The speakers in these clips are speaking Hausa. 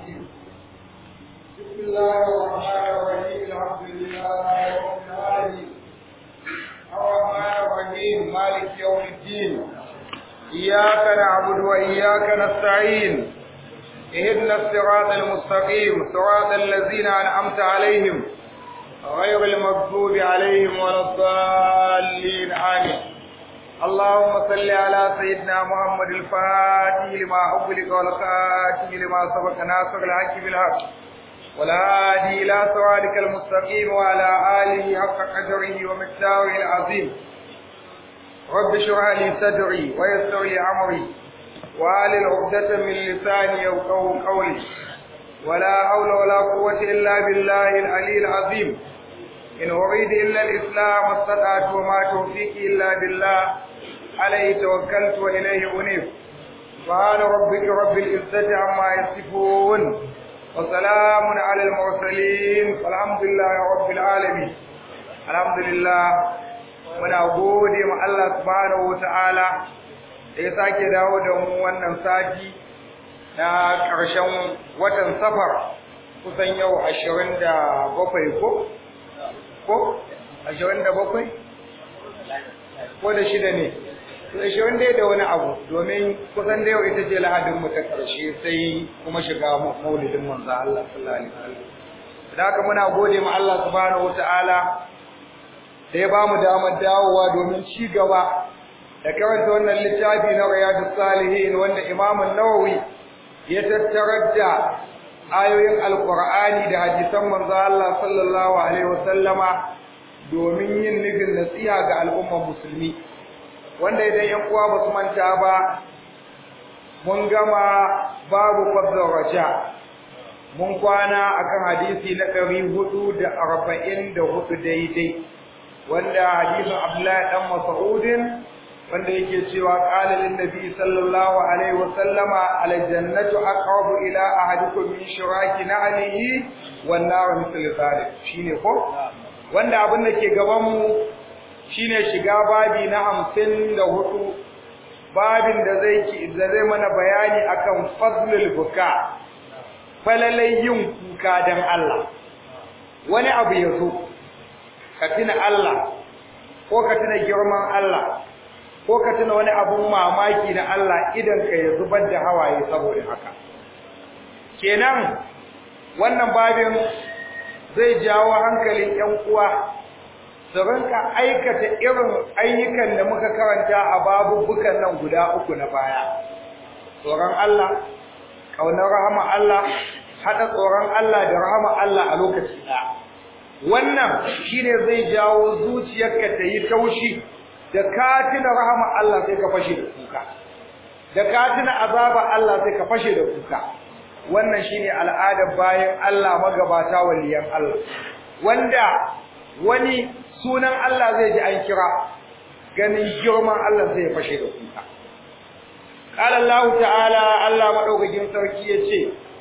الرجيم بسم الله الرحمن الرحيم الحمد لله رب العالمين الرحمن الرحيم مالك يوم الدين إياك نعبد وإياك نستعين اهدنا الصراط المستقيم صراط الذين أنعمت عليهم غير المغضوب عليهم ولا الضالين آمين اللهم صل على سيدنا محمد الفاتح لما أغلق والخاتم لما سبق ناصر الحق بالحق والهادي إلى صراطك المستقيم وعلى آله حق قدره ومقداره العظيم رب اشرح لي صدري ويسر لي أمري وآل عقدة من لساني يفقهوا قولي ولا حول ولا قوة إلا بالله العلي العظيم إن أريد إلا الإسلام استطعت وما توفيقي إلا بالله عليه توكلت وإليه أنيب سبحان ربك رب العزة عما يصفون وسلام على المرسلين والحمد لله رب العالمين الحمد لله muna gode ma Allah subhanahu wataala da ya sake dawo da mu wannan sati na ƙarshen watan safar kusan yau ashirin da bakwai ko? ko? ashirin da bakwai? ko da shida ne? ashirin dai da wani abu domin kusan da yau ita ce lahadin mu ta ƙarshe sai kuma shiga maulidin manzo Allah sallallahu alaihi wasallam da haka muna gode ma Allah subhanahu wataala da ya bamu damar dawowa domin ci gaba da karanta wannan littafi na Riyadus Salihin wanda Imam An-Nawawi ya tattarar da ayoyin Alƙur'ani da hadisan manzo Allah sallallahu alaihi wasallama domin yin nufin nasiha ga al'ummar musulmi wanda idan yan uwa ba su manta ba mun gama babu fadlar raja mun kwana akan hadisi na ɗari hudu da arba'in da hudu daidai wanda hadisin Abdullahi dan Mas'udin wanda yake cewa qala lin nabi sallallahu alaihi wa sallama al jannatu aqrabu ila ahadikum min shiraki na'lihi wan nar mithl zalik shine ko wanda abin da ke gaban mu shine shiga babi na 54 babin da zai ki da zai mana bayani akan fadlul buka falalai yin kuka dan Allah wani abu yazo ka tuna Allah ko ka tuna girman Allah ko ka tuna wani abun mamaki na Allah idan ka ya zubar da hawaye saboda haka kenan wannan babin zai jawo hankalin ƴan uwa su rinka aikata irin ayyukan da muka karanta a babubukan nan guda uku na baya tsoron Allah ƙaunar rahama Allah haɗa tsoron Allah da rahama Allah a lokaci ɗaya wannan shine zai jawo zuciyarka ta yi taushi da katina rahama Allah sai ka fashe da kuka da katina azaba Allah sai ka fashe da kuka wannan shine al'adar bayan Allah magabata waliyan Allah wanda wani sunan Allah zai ji an kira ganin girman Allah sai ya fashe da kuka qala Allah ta'ala Allah madaukakin sarki yace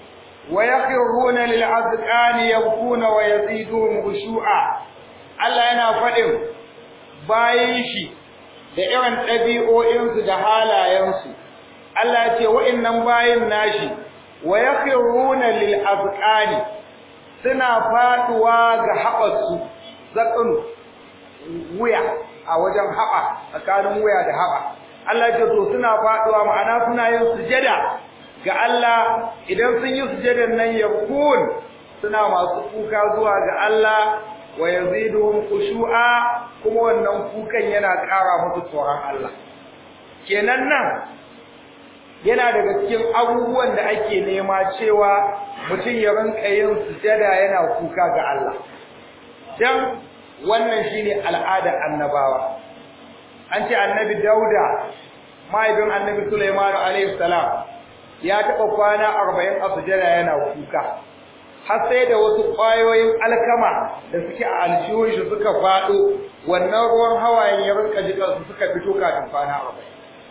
ويخرون للعذقان يبكون ويزيدهم خشوعا Allah yana faɗin bayan shi da irin ɗabi'o'insu da halayensu Allah ya ce wa'innan bayin nashi wa yakhruna lil azqani suna faduwa ga haɓarsu zaƙin wuya a wajen haɓa tsakanin wuya da haɓa Allah ya ce to suna faduwa ma'ana suna yin sujada ga Allah idan sun yi sujadar nan yabkun suna masu kuka zuwa ga Allah wa yaziduhum khushu'a kuma wannan kukan yana ƙara musu tsoron Allah kenan nan yana daga cikin abubuwan da ake nema cewa mutum ya rinka yin sujada yana kuka ga Allah dan wannan shine al'ada annabawa an ce annabi Dauda mahaifin annabi Sulaiman alaihi salam ya taɓa kwana arba'in a sujada yana kuka har sai da wasu ƙwayoyin alkama da suke a aljihun shi suka faɗo wannan ruwan hawayen ya rinka jikan su suka fito kafin kwana arba'in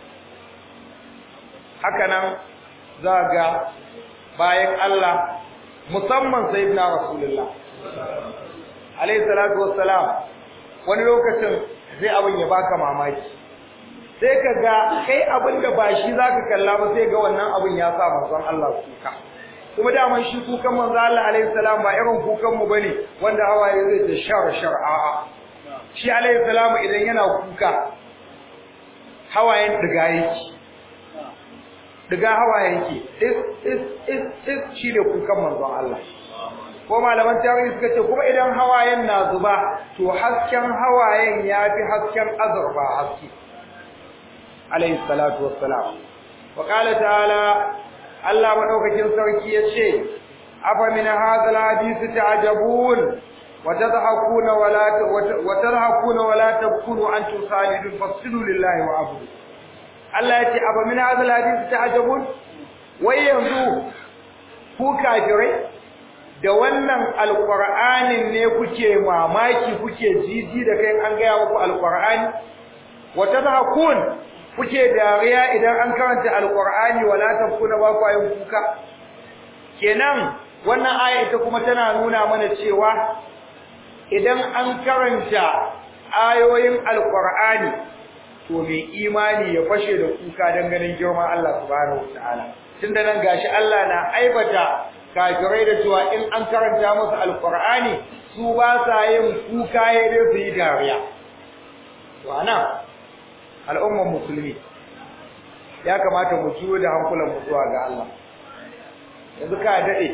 haka nan za ga bayan Allah musamman sayyidina rasulullah alayhi salatu wassalam wani lokacin sai abin ya baka mamaki sai ka ga kai abin da ba shi zaka kalla ba sai ga wannan abin ya sa manzon Allah kuka kuma daman shi kukan manzo Allah alaihi salam ba irin kukan mu bane wanda hawaye zai ta shar shar a'a shi alaihi salam idan yana kuka hawayen diga yake diga hawayen yake is is is is shi ne kukan manzon Allah ko malaman tarihi suka ce kuma idan hawayen na zuba to hasken hawayen ya fi hasken azurfa haske alaihi salatu wassalam wa qala ta'ala Allah madaukakin sarki yace afa min hadha alhadith ta'jabun wa tadhakuna wa la wa tadhakuna wa la tabkunu antum salidun fasilu lillahi wa abudu Allah yace afa min hadha alhadith ta'jabun wai yanzu ku kafirai da wannan alqur'anin ne kuke mamaki kuke jiji da kai an ga muku alqur'ani wa tadhakun kuke dariya idan an karanta alqur'ani wala tabkuna ba ku yin kuka kenan wannan aya ita kuma tana nuna mana cewa idan an karanta ayoyin alqur'ani to mai imani ya fashe da kuka dan ganin girman Allah subhanahu wataala tunda nan gashi Allah na aibata kafirai da cewa in an karanta musu alqur'ani su ba sa yin kuka yayin su yi dariya to anan al'ummar musulmi ya kamata mu ciwo da hankulan mu zuwa ga Allah yanzu ka dade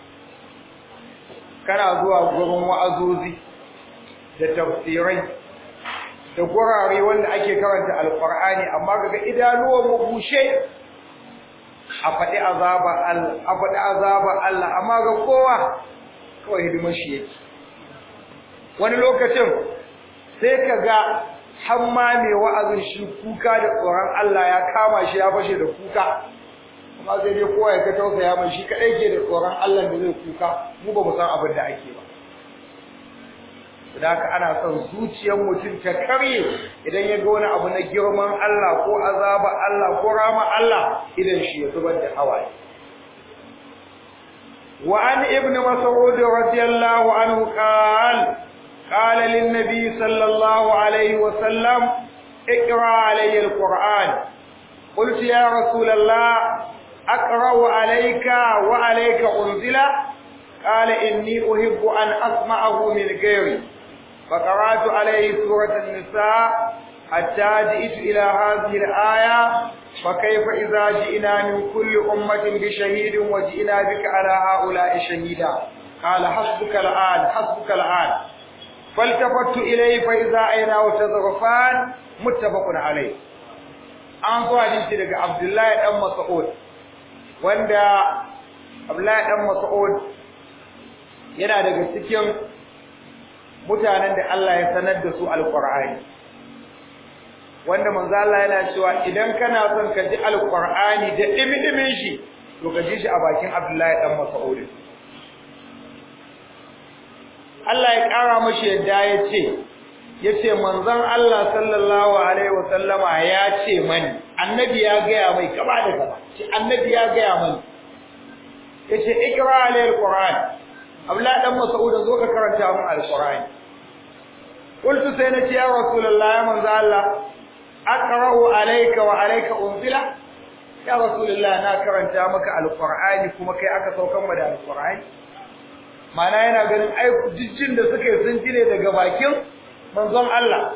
kana zuwa gurin wa'azozi da tafsirai da gurare wanda ake karanta alqur'ani amma kaga idanuwan mu bushe a faɗi azaba Allah a faɗi azaba Allah amma ga kowa kawai hidimar shi yake wani lokacin sai kaga har ma mai wa'azin shi kuka da tsoron Allah ya kama shi ya fashe da kuka amma sai dai kowa ya ka tausaya mai shi kadai ke da tsoron Allah da zai kuka mu ba mu san abin da ake ba da haka ana son zuciyar mutum ta karye idan ya ga wani abu na girman Allah ko azaba Allah ko rama Allah idan shi ya zubar da hawaye wa an ibnu mas'ud radiyallahu anhu qala قال للنبي صلى الله عليه وسلم اقرأ علي القرآن قلت يا رسول الله أقرأ عليك وعليك أنزل قال إني أحب أن أسمعه من غيري فقرأت عليه سورة النساء حتى جئت إلى هذه الآية فكيف إذا جئنا من كل أمة بشهيد وجئنا بك على هؤلاء شهيدا قال حسبك الآن حسبك الآن فالتفت إليه فإذا عيناه تذرفان متفق عليه an zo hadisi daga Abdullahi dan Mas'ud wanda Abdullahi dan Mas'ud yana daga cikin mutanen da Allah ya sanar da su alqur'ani wanda manzo Allah yana cewa idan kana son ka ji alqur'ani da dimi-dimin shi to ka ji shi a bakin Abdullahi dan Mas'ud Allah ya ƙara mashi yadda ya ce, ya ce manzon Allah sallallahu Alaihi wasallama ya ce mani, annabi ya gaya mai gaba da gaba, ce annabi ya gaya mani, ya ce ikira alayhi al-Qur'an, Abdullahi dan Mas'ud zo ka karanta mun al-Qur'an. Qultu sai na ce ya Rasulullah ya manzo Allah, aqra'u alayka wa alayka unzila? Ya Rasulullah na karanta maka al-Qur'ani kuma kai aka saukan mu da al-Qur'ani. mana yana ganin ai jijjin da suke sun jire daga bakin manzon Allah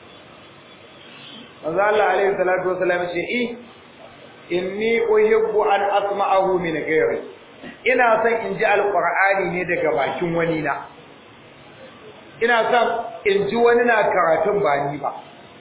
manzon Allah alaihi salatu wasallam ce i inni uhibbu an asma'ahu min ghairi ina son in ji alqur'ani ne daga bakin wani na ina son in ji wani na karatun ba ni ba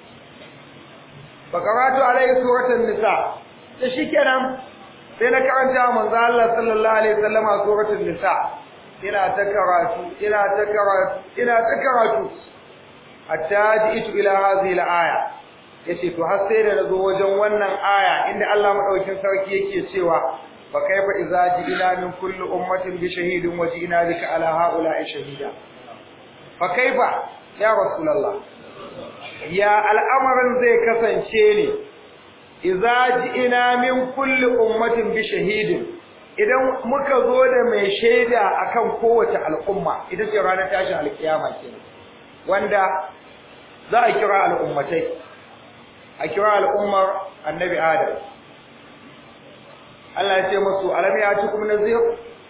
fa karatu alaihi suratul nisa da shikenan sai na karanta manzon Allah sallallahu alaihi wasallama suratul nisa ina ta karatu ina ta karatu ina ta karatu hatta ji'tu ila hadhihi al-aya yace to har sai da nazo wajen wannan aya inda Allah madaukakin sarki yake cewa fa kaifa idza ji'na min kulli ummatin bi shahidin wa ji'na bika ala haula'i shahida fa kaifa ya rasulullah ya al'amarin zai kasance ne idza ji'na min kulli ummatin bi shahidin idan muka zo da mai shaida akan kowace al'umma ita ce ranar tashin alkiyama kenan wanda za a kira al'ummatai a kira al'ummar annabi adam Allah ya ce musu alam ya ci kuma nazir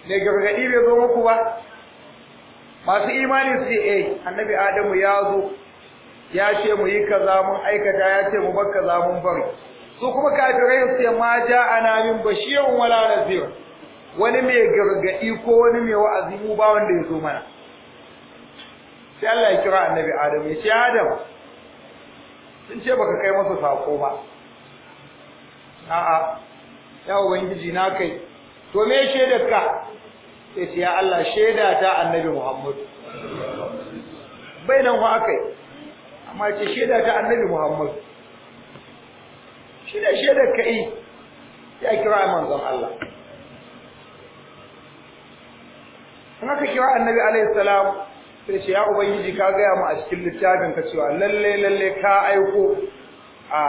ne gargadi bai zo muku ba masu imani su ce eh annabi adamu ya zo ya ce mu yi kaza mun aikata ya ce mu bar kaza mun bari su kuma kafirai su ce ma ja'ana min bashirun wala nazir wani mai gargadi ko wani mai wa'azi mu ba wanda ya zo mana sai Allah ya kira annabi Adam ya ce Adam sun ce baka kai masa sako ba a'a ya ubangiji na kai to me shaidar ka sai ce ya Allah shaida ta annabi Muhammad bai nan fa akai amma ce shaida ta annabi Muhammad shi da shaidar ka yi ya kira manzon Allah in aka kira annabi alaihi salam sai ce ya ubangiji ka gaya mu a cikin littafin ka cewa lalle lalle ka aiko a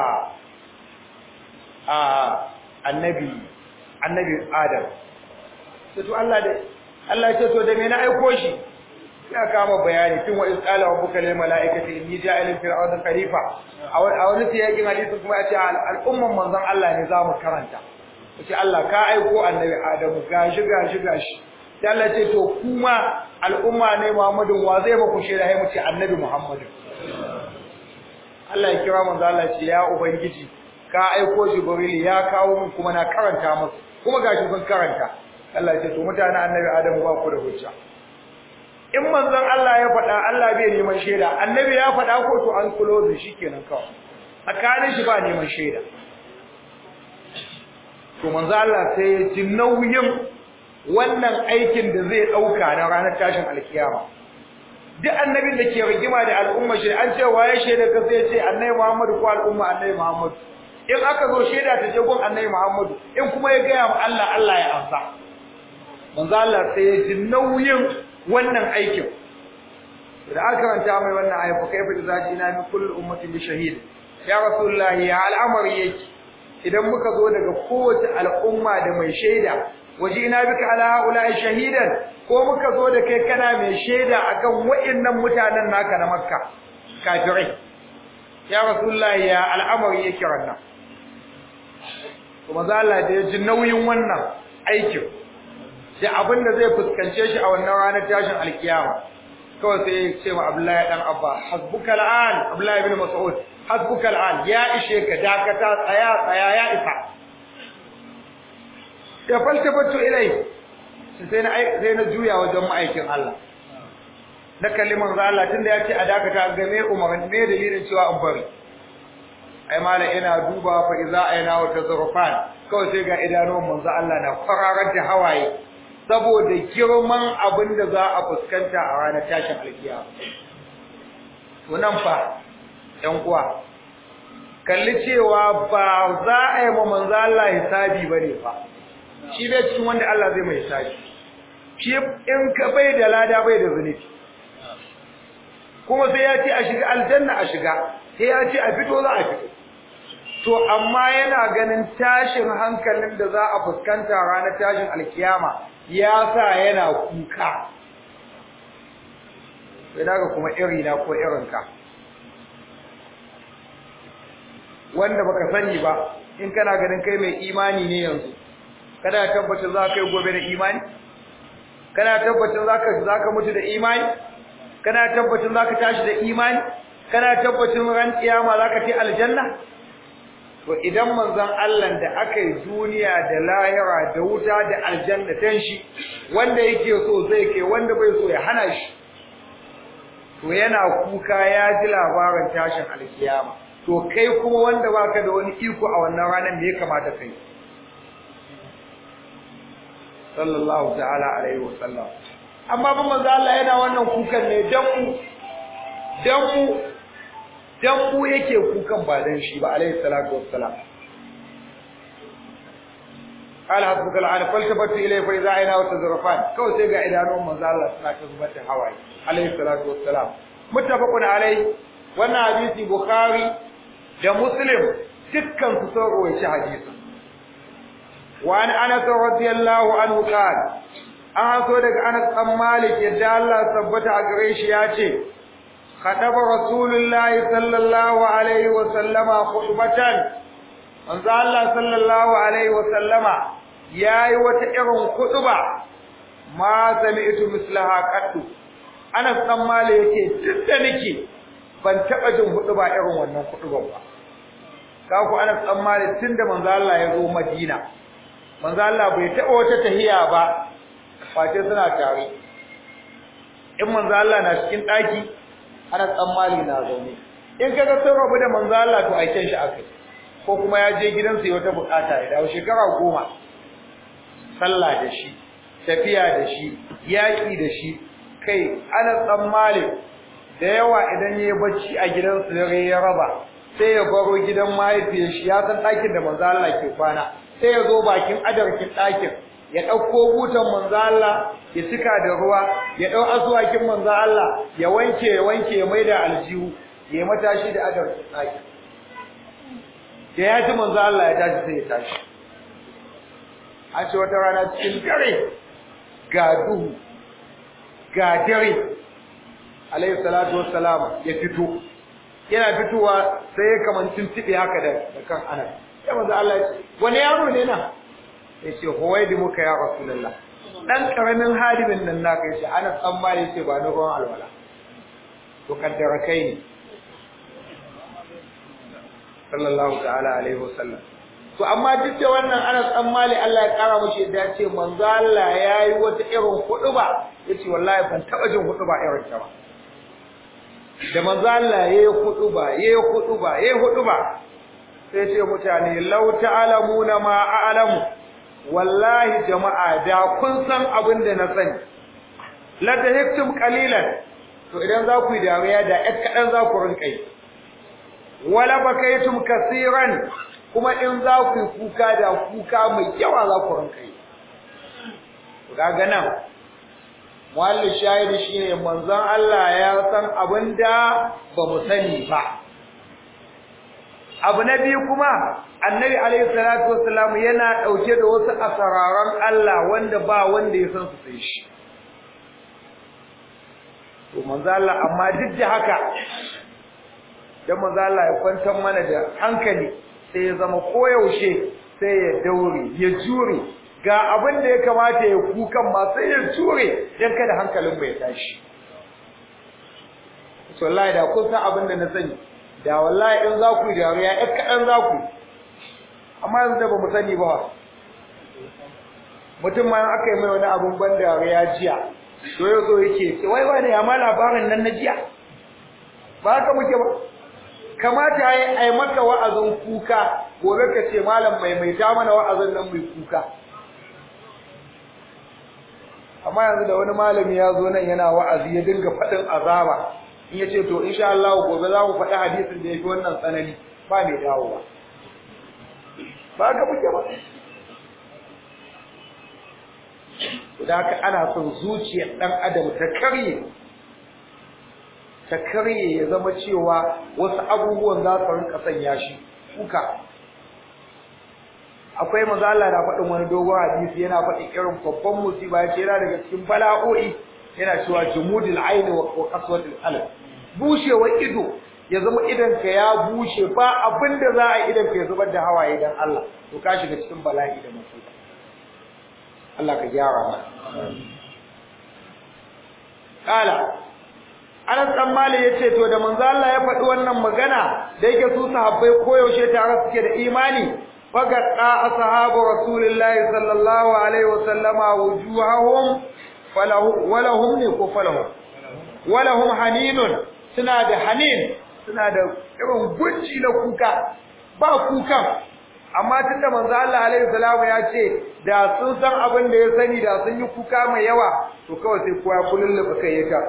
a annabi annabi adam sai to Allah da Allah ce to da me na aiko shi ya kama bayani tun wa isqala rabbuka lil malaikati inni ja'ilun fil ardi khalifa a wani siyakin hadisi kuma ya ce al'umman manzon Allah ne zamu karanta sai Allah ka aiko annabi adam gashi gashi gashi sai Allah ce to kuma al'umma ne Muhammadu wa zai ba ku shaida sai mu ce annabi Muhammadu Allah ya kira manzo Allah ce ya ubangiji ka aiko Jibril ya kawo mun kuma na karanta musu kuma gashi sun karanta Allah ya ce to mutanen annabi Adamu ba ku da hujja in manzon Allah ya faɗa Allah bai neman shaida annabi ya faɗa ko to an kulo shi kenan kawai tsakanin shi ba neman shaida to manzo Allah sai ya ji nauyin wannan aikin da zai dauka na ranar tashin alkiyama duk annabin da ke rigima da al'umma shi an ce waye shaida ka sai ce annabi Muhammadu ko al'umma annabi Muhammadu in aka zo shaida ta je gun annabi Muhammadu in kuma ya gaya wa Allah Allah ya amsa manzo Allah sai ya ji nauyin wannan aikin da aka karanta mai wannan ayi fa kaifa idza jina min kulli ummatin bi shahid ya rasulullahi ya al'amari yake idan muka zo daga kowace al'umma da mai shaida wajina bika ala haula'i shahidan ko muka zo da kai kana mai shaida akan wa'annan mutanen naka na makka kafirai ya rasulullahi ya al'amari yake wannan kuma Allah da ya ji nauyin wannan aikin da abin da zai fuskance shi a wannan ranar tashin alkiyama kawai sai ya ce wa Abdullahi dan Abba hasbuka al'an Abdullahi ibn Mas'ud hasbuka al'an ya ishe ka dakata tsaya tsaya ya isa ya faltafatu ilai sai na sai na juya wajen ma'aikin Allah na kalliman za Allah tunda ya ce a dakata ga me umarin me dalilin cewa an bari ai mala ina duba fa iza aina wa tazarrufan kawai sai ga idanuwan manzo Allah na fararar da hawaye saboda girman abin da za a fuskanta a ranar tashin alkiyama to nan fa ɗan uwa kalli cewa ba za a yi ma manzo Allah hisabi bane fa shi bai cikin wanda Allah zai mai hisabi shi in ka bai da lada bai da zunubi kuma sai ya ce a shiga aljanna a shiga sai ya ce a fito za a fito to amma yana ganin tashin hankalin da za a fuskanta ranar tashin alkiyama ya sa yana kuka sai daga kuma irina ko irinka wanda baka sani ba in kana ganin kai mai imani ne yanzu kana tabbacin za ka yi gobe da imani kana tabbacin za ka za ka mutu da imani kana tabbacin za ka tashi da imani kana tabbacin ran kiyama za ka ci aljanna to idan manzon Allah da aka yi duniya da lahira da wuta da aljanna tan shi wanda yake so zai kai wanda bai so ya hana shi to yana kuka ya ji labarin tashin alkiyama to kai kuma wanda baka da wani iko a wannan ranar me ya kamata kai sallallahu ta'ala alaihi wa sallam amma ba manzo Allah yana wannan kukan ne dan mu dan mu dan mu yake kukan ba dan shi ba alaihi salatu wassalam قال حسبك الآن فالتفت إليه فإذا عيناه تزرفان كو سيغا إدانون من الله سنة تزبط هواي عليه الصلاة والسلام متفق عليه وانا حديث بخاري da Muslim dukkan su sun rawaita hadisin wa an Anas radiyallahu anhu qala an so daga Anas dan Malik yadda Allah tabbata a gare shi ya ce khadaba rasulullahi sallallahu alaihi wa sallama khutbatan manzo Allah sallallahu alaihi wa sallama yayi wata irin khutba ma sami'tu mislaha qattu Anas dan Malik yake duk da nake ban taba jin hudu ba irin wannan hudu ba ka ku Anas dan Malik tunda manzo Allah ya zo Madina manzo Allah bai taba wata tahiya ba face suna tare in manzo Allah na cikin daki Anas dan Malik na zaune in kaga sun rabu da manzo Allah to aiken shi akai ko kuma ya je gidansa ya wata bukata ya dawo shekara goma sallah da shi tafiya da shi yaki da shi kai Anas dan Malik da yawa idan yayi bacci a gidansa dare ya raba sai ya baro gidan mahaifiyar shi ya san ɗakin da manzo Allah ke kwana sai ya zo bakin adarkin ɗakin ya ɗauko butan manzo Allah ya cika da ruwa ya ɗau asuwakin manzo Allah ya wanke ya wanke ya maida aljihu ya matashi da adarkin ɗakin da ya ji manzo Allah ya tashi sai ya tashi an ce wata rana cikin dare ga duhu ga dare alayhi salatu wassalam ya fito yana fitowa sai ya kamancin tibe haka da da kan anas ya manzo Allah ya ce wani yaro ne na ya ce huwaidi muka ya rasulullah dan karamin hadimin nan naka ya ce anas dan mali ya ce ba na ruwan alwala to kaddara kai ne sallallahu ta'ala alaihi wasallam to amma duk da wannan Anas dan Mali Allah ya kara mishi da ce manzo Allah yayi wata irin huduba yace wallahi ban taba jin huduba irin ta ba da manzo Allah yayi huduba yayi huduba yayi huduba sai ce mutane law ta'lamuna ma a'lamu wallahi jama'a da kun san abin da na sani la tahiktum qalilan to idan za ku yi dariya da ƴan kaɗan za ku rinka yi wala bakaitum kaseeran kuma in za ku yi kuka da kuka mai yawa za ku rinka yi kaga nan muallin shahidi shine manzon Allah ya san abinda ba mu sani ba abu na biyu kuma annabi alaihi salatu wassalam yana dauke da wasu asararan Allah wanda ba wanda ya san su sai shi to manzo Allah amma duk da haka dan manzo Allah ya kwantar mana da hankali sai ya zama koyaushe sai ya daure ya jure ga abin da ya kamata ya kukan ma sai ya jure dan kada hankalin mu ya tashi to wallahi da kun san abin da na sani da wallahi in za ku yi dariya ɗan kaɗan za ku amma yanzu da ba mu sani ba mutum ma aka yi mai wani abin ban dariya jiya to yau so yake ce wai wani ya ma labarin nan na jiya ba haka muke ba kamata ya yi ai maka wa'azin kuka gobe ka ce malam maimaita mana wa'azin nan mai kuka amma yanzu da wani malami ya zo nan yana wa'azi ya dinga faɗin azaba in ya ce to insha Allah gobe za mu faɗi hadisin da ya fi wannan tsanani ba mai dawowa ba haka muke ba da haka ana son zuciyar ɗan adam ta karye ta karye ya zama cewa wasu abubuwan za su rinka sanya shi kuka akwai mazala da faɗin wani dogon hadisi yana faɗin irin babban musiba ya ce yana daga cikin bala'o'i yana cewa jumudul aini wa qaswatul qalb bushewar ido ya zama idan ka ya bushe ba abin da za a idan ka ya zubar da hawaye dan Allah to ka shiga cikin bala'i da musiba Allah ka gyara mana kala Anas dan Malik yace to da manzo Allah ya faɗi wannan magana da yake su sahabbai koyaushe tare suke da imani fagadda ashabu rasulillahi sallallahu alaihi wasallama wujuhahum falahu walahum ne ko falahu walahum haninun suna da hanin suna da irin gunji na kuka ba kukan amma tunda manzo Allah alaihi salamu ya ce da sun san abin da ya sani da sun yi kuka mai yawa to kawai sai kowa kullullube kai ya ta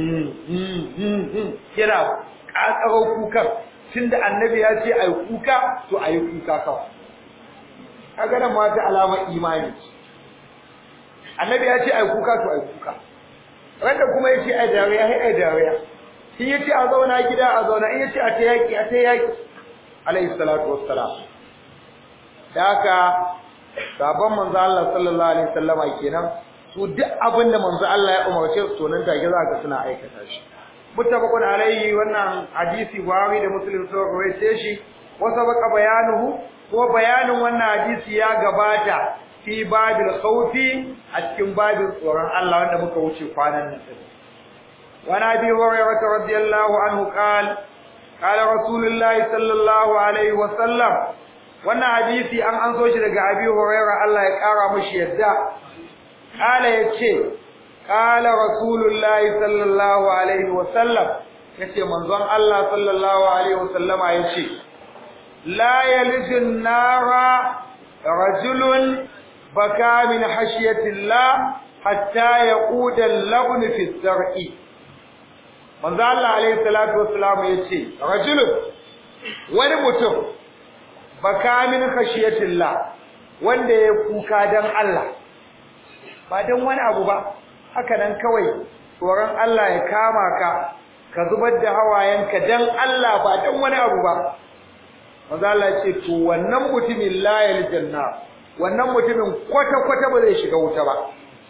yana kakaro kukan tunda annabi ya ce ayi kuka to ayi kuka kawai kaga nan ma ta alamar imani annabi ya ce ai kuka to ai kuka wanda kuma yace ai dariya ai ai dariya shi yace a zauna gida a zauna in yace a ta yaki a ta yaki alayhi salatu wassalam da haka sabon manzo Allah sallallahu alaihi wasallama kenan su duk abin da manzo Allah ya umarce su to nan take za ka suna aikata shi muttafaqun alaihi wannan hadisi Buhari da Muslim sun rawaite shi wa sabaqa bayanuhu ko bayanin wannan hadisi ya gabata fi babil khawfi a cikin babin tsoron Allah wanda muka wuce kwanan nan din wa nabi hurairah radiyallahu anhu qala qala rasulullahi sallallahu alaihi wa sallam wannan hadisi an an so shi daga abi hurairah Allah ya kara mishi yadda qala yace qala rasulullahi sallallahu alaihi wa sallam yace manzon Allah sallallahu alaihi wa sallama yace la yalijun nara rajulun baka min hashiyatillah hatta yaquda al-labn fi az-zar'i manzo Allah alayhi salatu wassalam yace rajulun wani mutum baka min hashiyatillah wanda ya kuka dan Allah ba dan wani abu ba haka nan kawai tsoron Allah ya kama ka ka zubar da hawayenka dan Allah ba dan wani abu ba manzo Allah ya ce to wannan mutumin la yaljanna wannan mutumin kwata kwata ba zai shiga wuta ba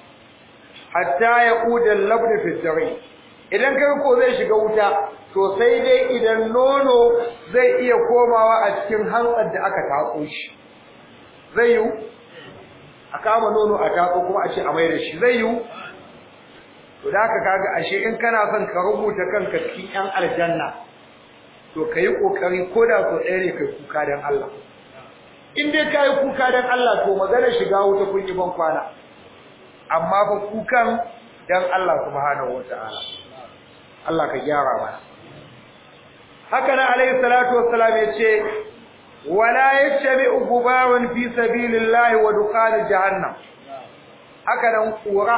hatta ya udal labd fi dari idan kai ko zai shiga wuta to sai dai idan nono zai iya komawa a cikin hantsar da aka tatso shi zai yi a kama nono a tatso kuma a ce a mai da shi zai yi to da haka kaga ashe in kana son ka rubuta kanka cikin yan aljanna to kai kokari koda so ɗaya ne kai kuka dan Allah in dai kai kuka dan Allah to magana shiga wuta kun yi ban kwana amma fa kukan dan Allah subhanahu wataala Allah ka gyara mana haka nan alayhi salatu wassalam yace wala yattabi'u gubarun fi sabilillahi wa duqan jahannam haka nan kura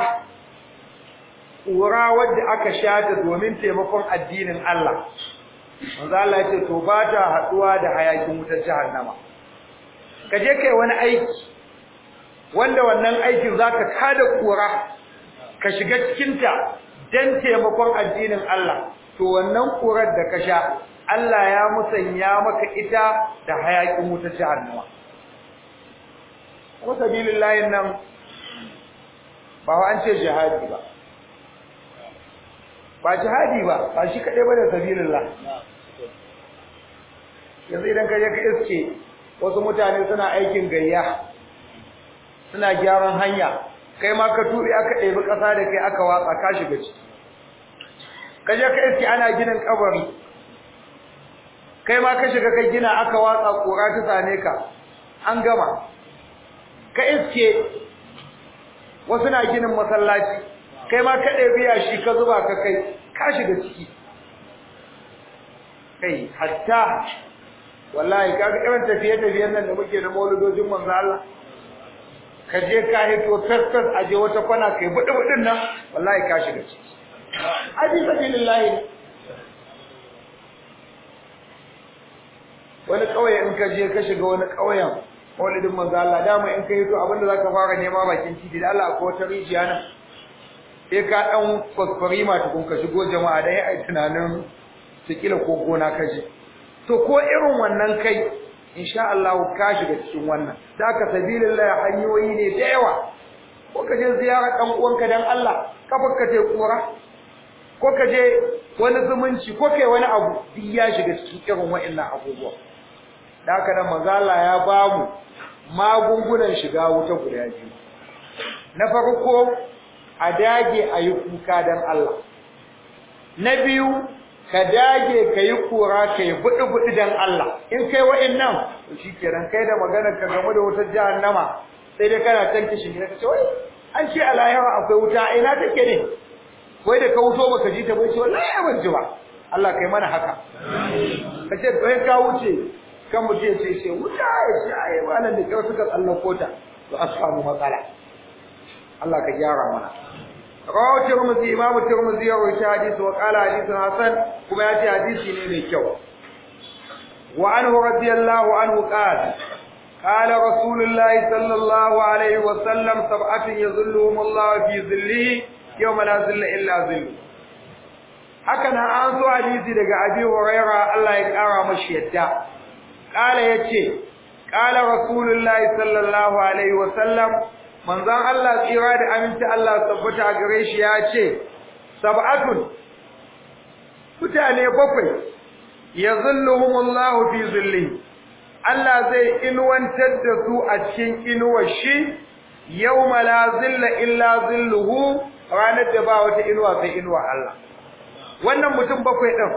kura wadda aka shata domin taimakon addinin Allah manzo Allah ya ce to ba ta haduwa da hayakin wutar jahannama ka je kai wani aiki wanda wannan aikin zaka kada kura ka shiga cikin ta dan taimakon addinin Allah to wannan kurar da ka sha Allah ya musanya maka ita da hayakin wutar jahannama ko sabilillahi nan ba an ce jihadi ba ba jihadi ba ba shi kaɗai ba da sabilillah yanzu idan ka je ka iske wasu mutane suna aikin gayya suna gyaran hanya kai ma ka tuɓe aka ɗebi ƙasa da kai aka watsa ka shiga ciki ka je ka iske ana ginin kabari kai ma ka shiga ka gina aka watsa ƙura ta same ka an gama ka iske wasu na ginin masallaci kai ma ka ɗebi yashi ka zuba ka kai ka shiga ciki kai hatta wallahi kaga irin tafiye-tafiyen nan da muke na mauludojin manzo Allah ka je ka hito fesfes a je wata kwana kai buɗe-buɗin nan wallahi ka shiga ciki abi sabilillahi wani ƙauye in ka je ka shiga wani ƙauyen maulidin manzo Allah dama in ka hito abinda zaka fara nema bakin titi da Allah akwai wata rijiya nan sai ka dan kwasfarima tukun ka shigo jama'a dan ai tunanin sikila ko gona ka je to ko irin wannan kai insha Allah ka shiga cikin wannan da ka sabilillah hanyoyi ne da yawa ko ka je ziyara dan uwanka dan Allah kafar ka je kura ko ka je wani zumunci ko kai wani abu duk ya shiga cikin irin wa'annan abubuwa da haka nan manzo Allah ya bamu magungunan shiga wuta guda biyu na farko a dage a yi kuka don Allah. Na biyu, ka dage ka yi kura ka yi buɗi-buɗi don Allah. In kai wa'in nan, shi kenan kai da maganar ka game da wutar jahannama sai dai kana can kishin gida ka ce, wai, an ce a lahira akwai wuta, a ina take ne? Wai da ka wuto baka ji ta bai ce, wallahi ban ji ba. Allah kai mana haka. Ka ce, kai ka wuce, kan mutum ya ce, sai wuta ya ce, ai, wannan da kyau suka tsallako ta, to a samu matsala. Allah ka gyara mana. rawahu tirmidhi imamu tirmidhi ya rawaita hadisi wa qala hadithun hasan kuma ya ce hadisi ne mai kyau wa anhu radiyallahu anhu qala qala rasulullahi sallallahu alaihi wa sallam sab'atun yadhilluhum Allah fi dhillihi yawma la dhilla illa dhillu haka nan an so hadisi daga abi huraira Allah ya kara mashi yadda qala yace qala rasulullahi sallallahu alaihi wa sallam manzon Allah tsira da aminci Allah tabbata a gare shi ya ce sab'atun mutane bakwai yazilluhumullahu fi zillihi Allah zai inuwantar da su a cikin inuwar shi yawma la zilla illa zilluhu ranar da ba wata inuwa sai inuwa Allah wannan mutum bakwai din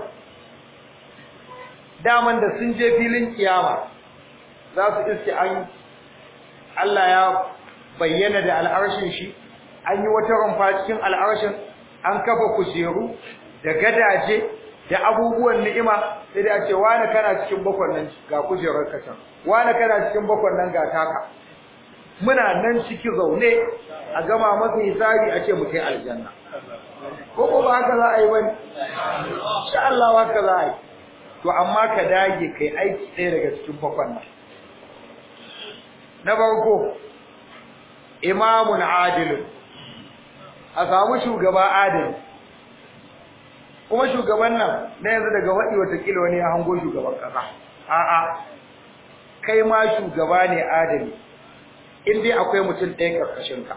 daman da sun je filin kiyama za su iske an Allah ya bayyana da al'arshin shi an yi wata rumfa cikin al'arshin an kafa kujeru da gadaje da abubuwan ni'ima sai da ce wani kana cikin bakwan nan ga kujerar kacan wani kana cikin bakwan nan ga taka muna nan ciki zaune a gama masa hisabi a ce mu kai aljanna ko ko ba haka za a yi bane insha Allah haka za a yi to amma ka dage kai aiki ɗaya daga cikin bakwan nan na farko imamun adilun a samu shugaba adil kuma shugaban nan na yanzu daga waɗi watakila wani ya hango shugaban ƙasa a'a kai ma shugaba ne adali in dai akwai mutum ɗaya ƙarƙashinka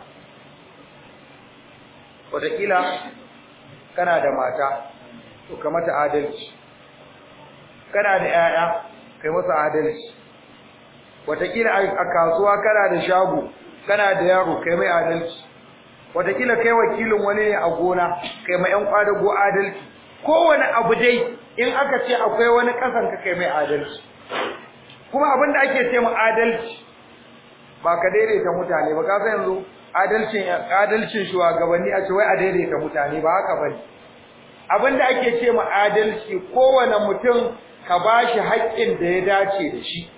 watakila kana da mata to ka mata adalci kana da 'ya'ya kai masa adalci watakila a kasuwa kana da shago kana da yaro kai mai adalci watakila kai wakilin wani ne a gona kai mai yan kwadago adalci kowane abu dai in aka ce akwai wani kasan ka kai mai adalci kuma abinda ake ce mu adalci ba ka daidaita mutane ba ka san yanzu adalcin adalcin shugabanni a ce wai a daidaita mutane ba haka bane abinda ake ce mu adalci kowane mutum ka bashi haƙƙin da ya dace da shi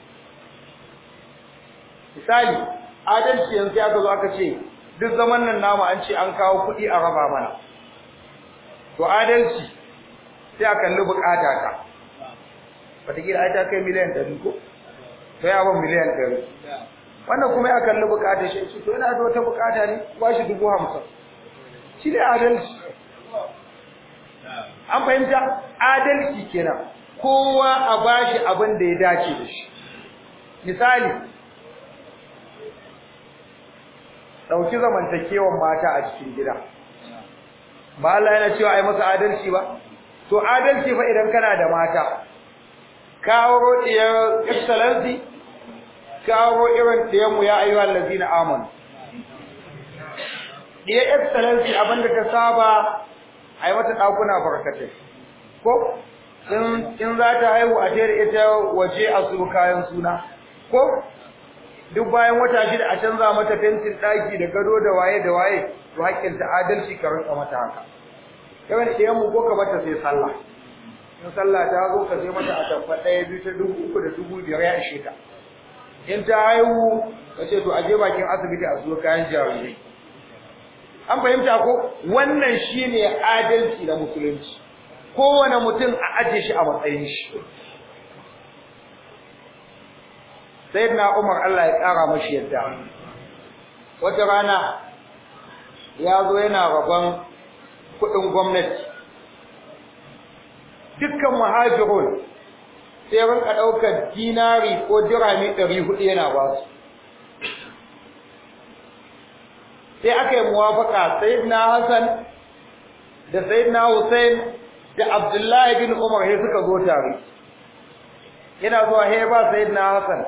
misali adalci yanzu aka zo aka ce duk zaman nan namu an ce an kawo kuɗi a raba mana to adalci sai a kalli bukata ka wataƙila ai ta kai miliyan ɗari ko to ya ban miliyan ɗari wannan kuma ya kalli bukata shi to yana da wata bukata ne ba shi dubu hamsin shi ne adalci an fahimta adalci kenan kowa a bashi abin da ya dace da shi misali dauki zamantakewan mata a cikin gida ba Allah yana cewa ai masa adalci ba to adalci fa idan kana da mata kawo diyar excellency kawo irin diyar mu ya ayyuhal ladina amanu diyar excellency abinda ta saba ai mata dakuna barkatai ko in in za ta haihu a tare ita waje a su kayan suna ko duk bayan wata shida a canza mata fentin daki da gado da waye da waye to hakkin ta adalci ka rinka mata haka kawai da mu ko ka bata sai sallah in sallah ta zo ka sai mata a tabba ɗaya biyu ta dubu uku da dubu biyar ya ishe ta in ta haihu ka ce to a je bakin asibiti a zuwa kayan jarirai an fahimta ko wannan shine adalci da musulunci kowane mutum a aje shi a matsayin shi sayyidina Umar Allah ya kara mashi yadda wata rana ya zo yana rabon kudin gwamnati dukkan muhajirun sai rinka daukar dinari ko dirami 400 yana ba su sai aka yi muwafaka sayyidina Hassan da sayyidina Hussein da Abdullahi bin Umar sai suka zo tare yana zuwa he ba sayyidina Hassan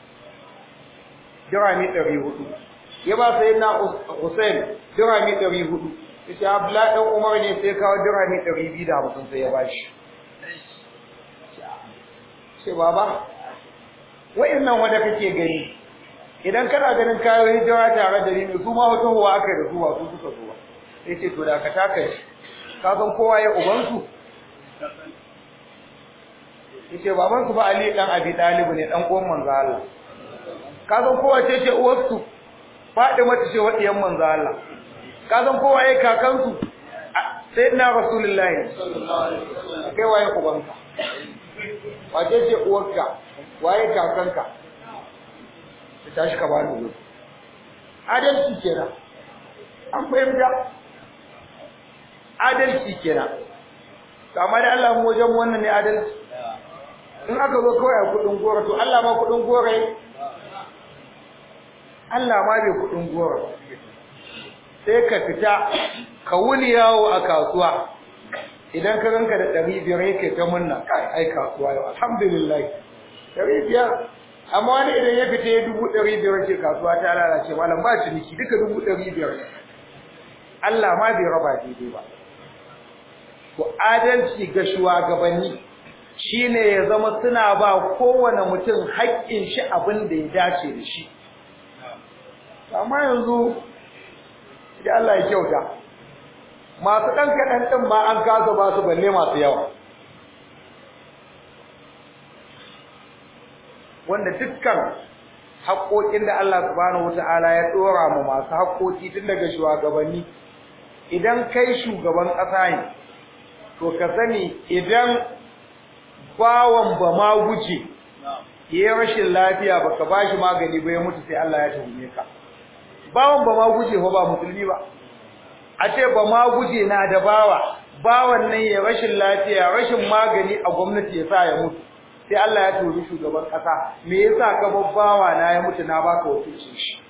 dirami 400 ya ba sayyidina Hussein dirami 400 yace Abdullahi dan Umar ne sai kawo dirami 250 sai ya bashi ce baba wayannan wanda kake gani idan kana ganin kayo hijira tare da ni su ma wata huwa aka da su ba su suka zo sai ce to da ka taka shi ka san kowa ya uban su yace baban su ba Ali dan Abi Talib ne dan uwan manzo Allah ka san kowa ce ce uwar su Fatima ce wadiyan manzo Allah ka san kowa ya kakan su sayyidina Rasulullahi sallallahu alaihi wasallam kai waye ubanka wace ce uwarka waye kakanka ta tashi ka bani wuri adalci kenan an fahimta adalci kenan kama da Allah mu wajen wannan ne adalci in aka zo kawai a kudin gora to Allah ma kudin gora Allah ma bai kudin gora sai ka fita ka wuni yawo a kasuwa idan ka ranka da ɗari biyar yake ta munna kai ai kasuwa yau alhamdulillah ɗari biyar amma wani idan ya fita ya dubu ɗari biyar ce kasuwa ta lalace malam ba ciniki duka dubu ɗari biyar Allah ma bai raba daidai ba to adalci ga shugabanni shine ya zama suna ba kowane mutum haƙƙin shi abin da ya dace da shi amma yanzu idan Allah ya kyauta masu ɗan kaɗan ɗin ma an kasa ba su balle masu yawa wanda dukkan haƙoƙin da Allah subhanahu wata'ala ya ɗora mu masu haƙoƙi tun daga shugabanni idan kai shugaban ƙasa ne to ka sani idan bawan ba ma guje ya rashin lafiya baka bashi magani ba ya mutu sai Allah ya tuhume ka bawan ba ma guje ko ba musulmi ba a ce ba ma guje na da bawa bawan nan ya rashin lafiya rashin magani a gwamnati ya sa ya mutu sai Allah ya tuhumi shugaban kasa me yasa ka babbawa na ya mutu na baka wakilcin shi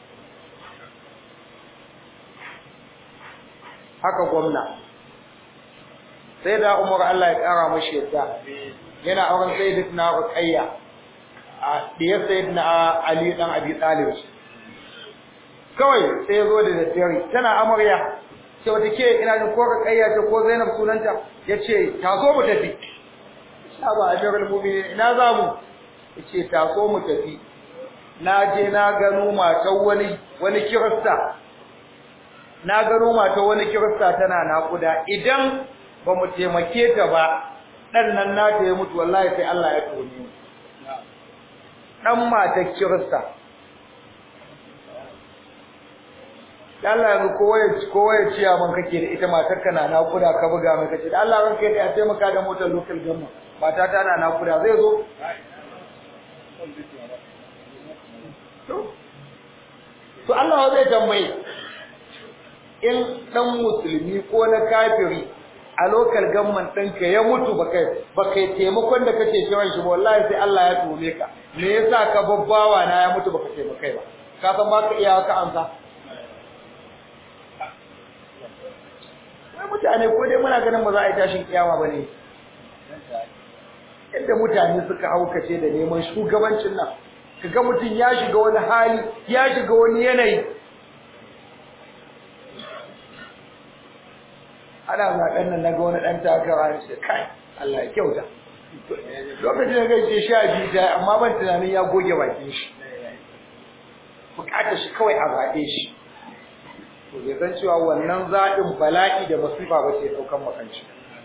haka gwamna sai da Umar Allah ya kara mashi yadda yana auren sayyidatina Ruqayya a diyar sayyidina Ali dan Abi Talib kawai sai ya zo da daddare tana amarya sai wata ke ina jin ko Ruqayya ce ko Zainab sunanta yace ta zo mu tafi ba amirul mu'minin ina za mu yace ta so mu tafi na je na gano matan wani wani kirista na gano matan wani kirista tana nakuda idan ba mu taimake ta ba dan nan na ta yi mutu wallahi sai Allah ya tone mu dan matan kirista Allah yanzu kowa ya kowa ya ciya man kake da ita matar kana nakuda ka buga mai kace da Allah ranka ya taimaka da motar local government mata ta na nakuda zai zo to Allah zai tambaye in dan musulmi ko na kafiri a local government ɗinka ya mutu baka baka taimakon da kake kiran shi ba wallahi sai Allah ya tome ka me yasa ka babbawa na ya mutu baka taimakai ba ka san baka iya ka amsa wai mutane ko dai muna ganin ba za a yi tashin kiyama bane yadda mutane suka haukace da neman shugabancin nan kaga mutum ya shiga wani hali ya shiga wani yanayi ana zaɓen nan naga wani ɗan takara ya ce kai Allah ya kyauta lokacin da gaishe sha biyu ta amma ban tunanin ya goge bakin shi bukatar shi kawai a zaɓe shi to bai san cewa wannan zaɓin bala'i da masifa ba ce ɗaukan makanci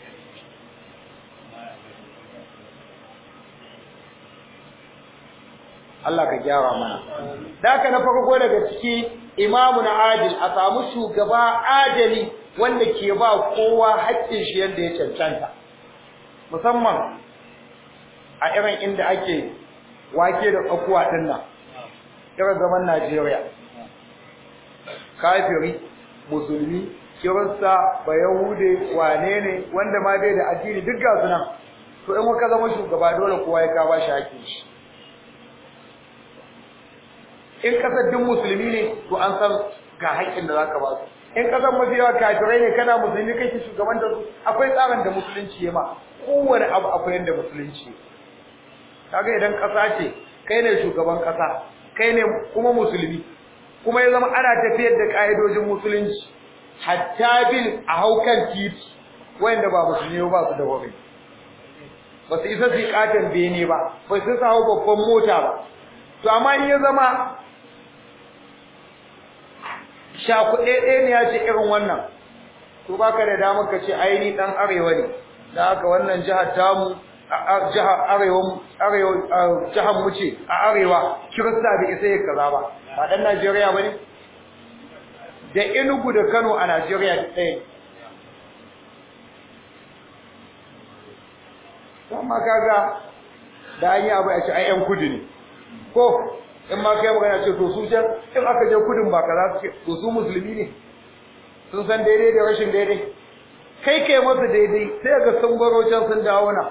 Allah ka gyara mana daka na farko daga ciki imamu na adil a samu shugaba adali wanda ke ba kowa haƙƙin shi yadda ya cancanta musamman a irin inda ake wake da tsakuwa ɗin nan irin zaman Najeriya kafiri musulmi kirista bayahude wane ne wanda ma bai da addini duk ga su nan to in ka zama shugaba dole kowa ya ka ba shi haƙƙin shi in kasar duk musulmi ne to an san ga haƙƙin da zaka ba su in kasar mafi yawa kafirai ne kana musulmi kake shugaban da su akwai tsarin da musulunci ya ma kowane abu akwai yanda musulunci kaga idan ƙasa ce kai ne shugaban ƙasa kai ne kuma musulmi kuma ya zama ana tafiyar da ƙa'idojin musulunci hatta bil a haukan titi wanda ba musulmi ba su da wuri ba su isa su yi katon bene ba ba su isa hau babban mota ba to amma in ya zama shakuɗe ɗaya ne ya ce irin wannan to baka da damar ka ce aini ɗan arewa ne da haka wannan jihar tamu jihar arewa arewa jihar mu ce a arewa kirista bai isa ya kaza ba ba ɗan Najeriya ba ne da Enugu da Kano a Najeriya ɗaya amma kaga da an yi abu a ce ai ƴan kudu ne ko in ma kai magana ce to su can in aka je kudin ba kaza su ce to su musulmi ne sun san daidai da rashin daidai kai kai masa daidai sai ga sun baro can sun dawo na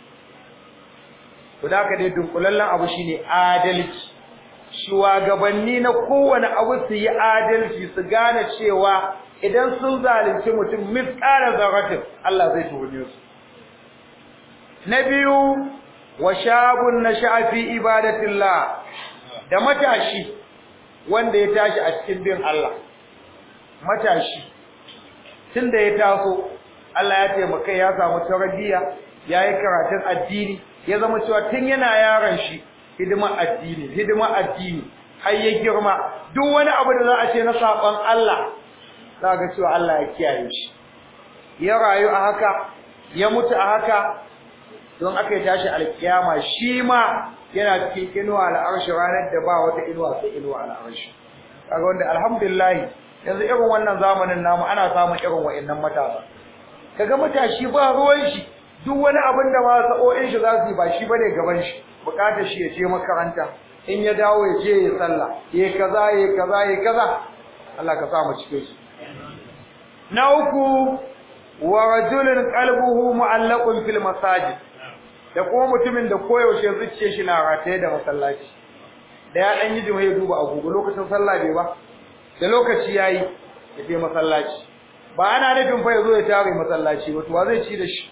to da ka dai dunkulallen abu shine adalci shugabanni na kowane abu su yi adalci su gane cewa idan sun zalunci mutum misƙara zaratin Allah zai tuhume su na biyu wa shabun nasha'a fi ibadatillah da matashi wanda ya tashi a cikin bin Allah matashi tunda ya taso Allah ya taimaka ya samu tarbiyya yayi karatun addini ya zama cewa tun yana yaron shi hidima addini hidima addini har ya girma duk wani abu da za a ce na saban Allah za ga cewa Allah ya kiyaye shi ya rayu a haka ya mutu a haka don aka yi tashi alkiyama shi ma yana cikin inuwa al'arshi ranar da ba wata inuwa sai inuwa al'arshi kaga wanda alhamdulillah yanzu irin wannan zamanin namu ana samun irin wa'annan matasa kaga matashi ba ruwan shi duk wani abin da ma sa'o'in shi za su yi ba shi bane gaban shi bukatar shi ya je makaranta in ya dawo ya je ya sallah ya kaza ya kaza ya kaza Allah ka sa mu cike shi na uku wa rajulun qalbuhu mu'allaqun fil masajid da kuma mutumin da koyaushe zuciyar shi na rataye da masallaci da ya dan yi jima ya duba agogo lokacin sallah bai ba da lokaci yayi ya je masallaci ba ana nufin fa yazo ya tare masallaci ba to wa zai ci da shi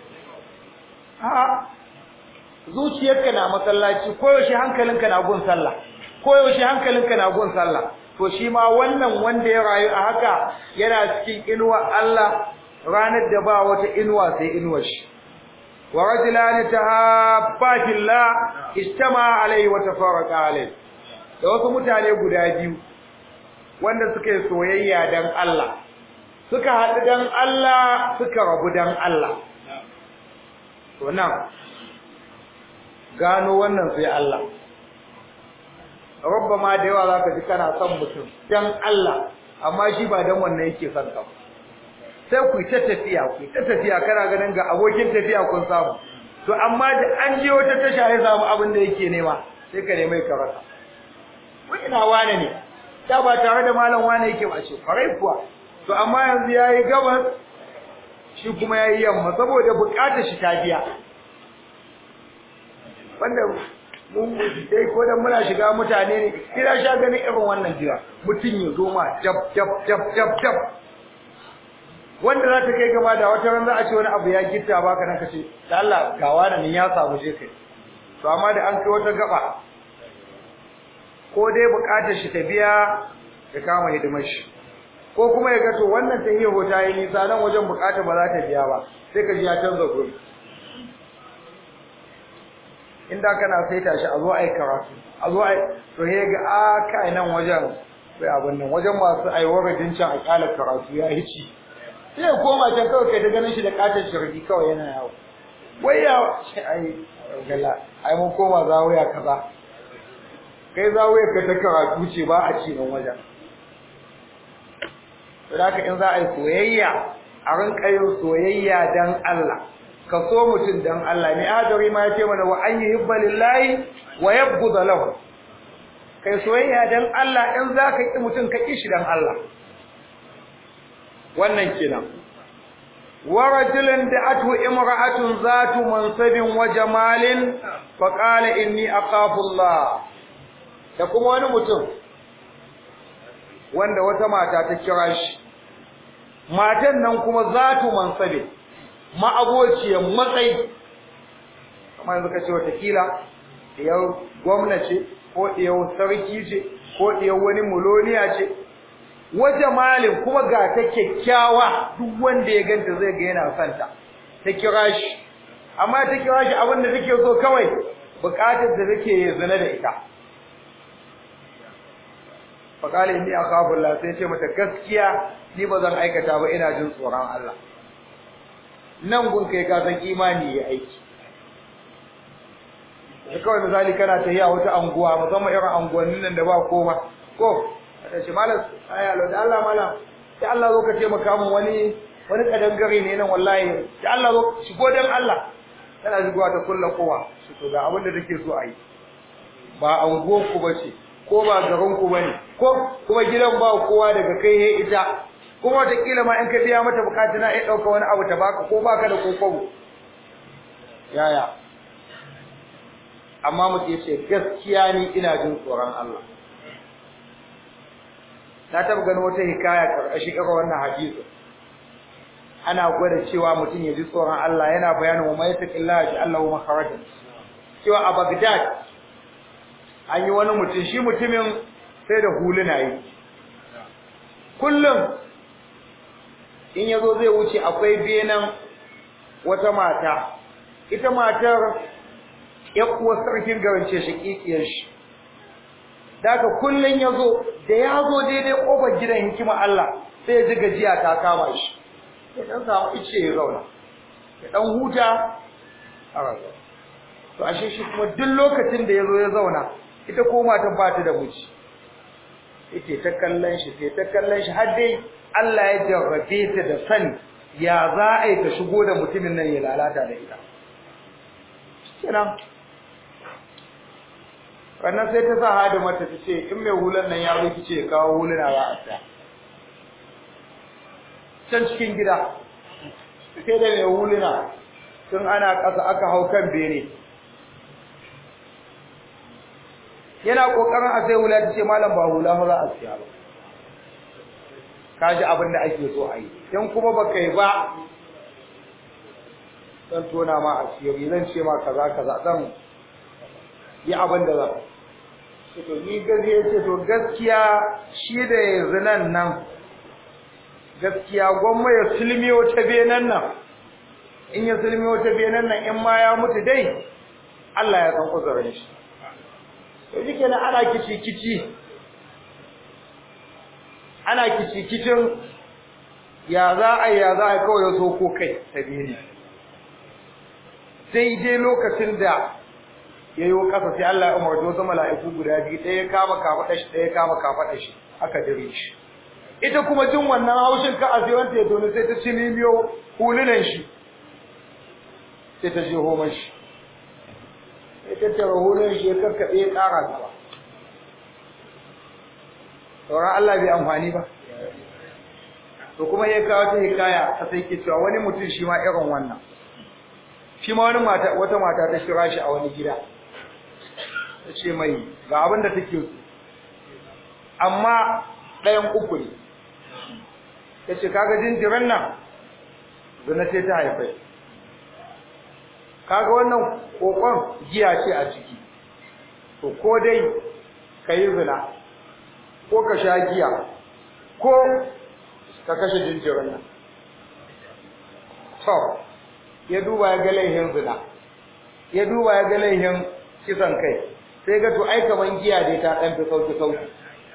a zuciyarka na masallaci koyaushe hankalinka na gun sallah koyaushe hankalinka na gun sallah to shi ma wannan wanda ya rayu a haka yana cikin inuwa Allah ranar da ba wata inuwa sai inuwar shi wa rajulani tahabba fillah istama alaihi wa tafarraqa alaihi da wasu mutane guda biyu wanda suka yi soyayya dan Allah suka haɗu dan Allah suka rabu dan Allah to nan gano wannan sai Allah rabba ma da yawa zaka ji kana son mutum dan Allah amma shi ba dan wannan yake son ka sai ku ta tafiya ku ta tafiya kana ganin ga abokin tafiya kun samu to amma da an je wata tasha ya samu abin da yake nema sai ka nemi ka rasa wai ina wane ne da ba tare da malam wane yake ba ce farai kuwa to amma yanzu yayi gabas shi kuma yayi yamma saboda bukatar shi ta biya wanda mun dai ko dan muna shiga mutane ne kira sha ganin irin wannan jira mutun ya zo ma jab jab jab jab jab wanda za ta kai gaba da wata ran za a ce wani abu ya gitta baka nan kace da Allah ga wani ya samu je kai to amma da an kai wata gaba ko dai bukatar shi ta biya ya kama hidimar shi ko kuma ya ga to wannan ta yi hota yi nisa nan wajen bukata ba za ta biya ba sai ka ji ya canza guri inda kana saita shi a zo ai karatu a zo ai to he ga a kai nan wajen sai abin nan wajen masu aiwar can a kala karatu ya hici sai koma can kawai kai ta ganin shi da katon shirgi kawai yana yawo wai ya ai gala ai mun koma zawaya kaza kai zawaya ka ta karatu ce ba a ci nan wajen Saboda in za a yi soyayya a rinka yin soyayya dan Allah ka so mutum dan Allah ne adari ma yace mana wa an yuhibba lillahi wa yabghudha lahu kai soyayya dan Allah in za ka ki mutum ka ki shi dan Allah wannan kenan wa rajulun da'atu imra'atun zatu mansabin wa jamalin fa qala inni aqafu Allah da kuma wani mutum wanda wata mata ta kira shi matan nan kuma zatu mansabe ma'abociyar matsayi kamar yanzu kace wata kila diyar gwamnati ko diyar sarki ce ko diyar wani muloniya ce waje malin kuma ga ta kyakkyawa duk wanda ya ganta zai ga yana son ta ta kira shi amma ta kira shi abin da take so kawai bukatar da take zina da ita faƙali inni akhafu Allah sai ce mata gaskiya ni ba zan aikata ba ina jin tsoron Allah nan gun kai ka san imani ya aiki da kawai misali kana tafiya wata anguwa musamman irin anguwannin nan da ba koma ko ta ce malam ai Allah da Allah malam sai Allah zo ka ce maka mun wani wani kadangare ne nan wallahi sai Allah zo shigo dan Allah tana shigowa ta kulla kowa shi to ga abin da take so a yi ba anguwar ku bace ko ba garin ku bane ko kuma gidan ba kowa daga kai he ita kuma wataƙila ma in ka biya mata bukatu na iya ɗauka wani abu ta baka ko baka da kokobo yaya amma mutum ya ce gaskiya ni ina jin tsoron Allah na taɓa ganin wata hikaya ƙarƙashin irin wannan hadisi ana gwada cewa mutum ya ji tsoron Allah yana bayanin wa mai taqillaha ji Allah wa makharajan cewa a Baghdad an yi wani mutum shi mutumin sai da huluna yi kullum in yazo zai wuce akwai benan wata mata ita matar yakuwa sarkin garance shi kikiyar shi daga kullun yazo da yazo daidai kofar gidan hikima Allah sai ya ji gajiya ta kama shi ya dan samu ice ya zauna ya dan huta a razo to ashe shi kuma duk lokacin da yazo ya zauna ita ko matan ba ta da miji yake ta kallon shi sai ta kallon shi har dai Allah ya jarrabe ta da sani ya za a yi ta shigo da mutumin nan ya lalata da ita kenan wannan sai ta sa hada mata ta ce in mai hulan nan ya zo ki ce kawo huluna za a tsaya can cikin gida sai da mai huluna tun ana ƙasa aka hau kan bene yana ƙoƙarin a sai hula ta ce malam ba hula fa za a siya ba ka ji abin da ake so a yi in kuma ba kai ba zan tona ma asiri zan ce ma kaza kaza zan yi abin da zan to ni gazi ya ce to gaskiya shi da yanzu nan nan gaskiya gwamma ya sulmi wata benan nan in ya sulmi wata benan nan in ma ya mutu dai Allah ya san kuzurin shi to shi kenan ana kici kici ana kici kicin ya za a ya za a kawai ya so ko kai ta bene sai dai lokacin da ya yi ƙasa sai Allah ya umarci wasu mala'iku guda biyu ɗaya kama kafaɗa shi ɗaya kama kafaɗa shi aka dire shi ita kuma jin wannan haushin ka a sai wanda ya toni sai ta ci limiyo hulunan shi sai ta je homan shi sai ta tara hulunan shi ya karkaɗe ya ƙara gaba sauran Allah bai amfani ba to kuma ya kawo ta hikaya ta sai ke cewa wani mutum shi ma irin wannan shi ma wani mata wata mata ta kira shi a wani gida ta ce mai ga abin da take so amma ɗayan uku ne ta ce kaga jinjiran nan zina ce ta haifai kaga wannan kokon giya ce a ciki to ko dai ka yi zina ko ka sha giya ko ka kashe jinjiran nan to ya duba ya ga laihin zina ya duba ya ga laihin kisan kai sai ga to ai kaman giya dai ta dan fi sauki sauki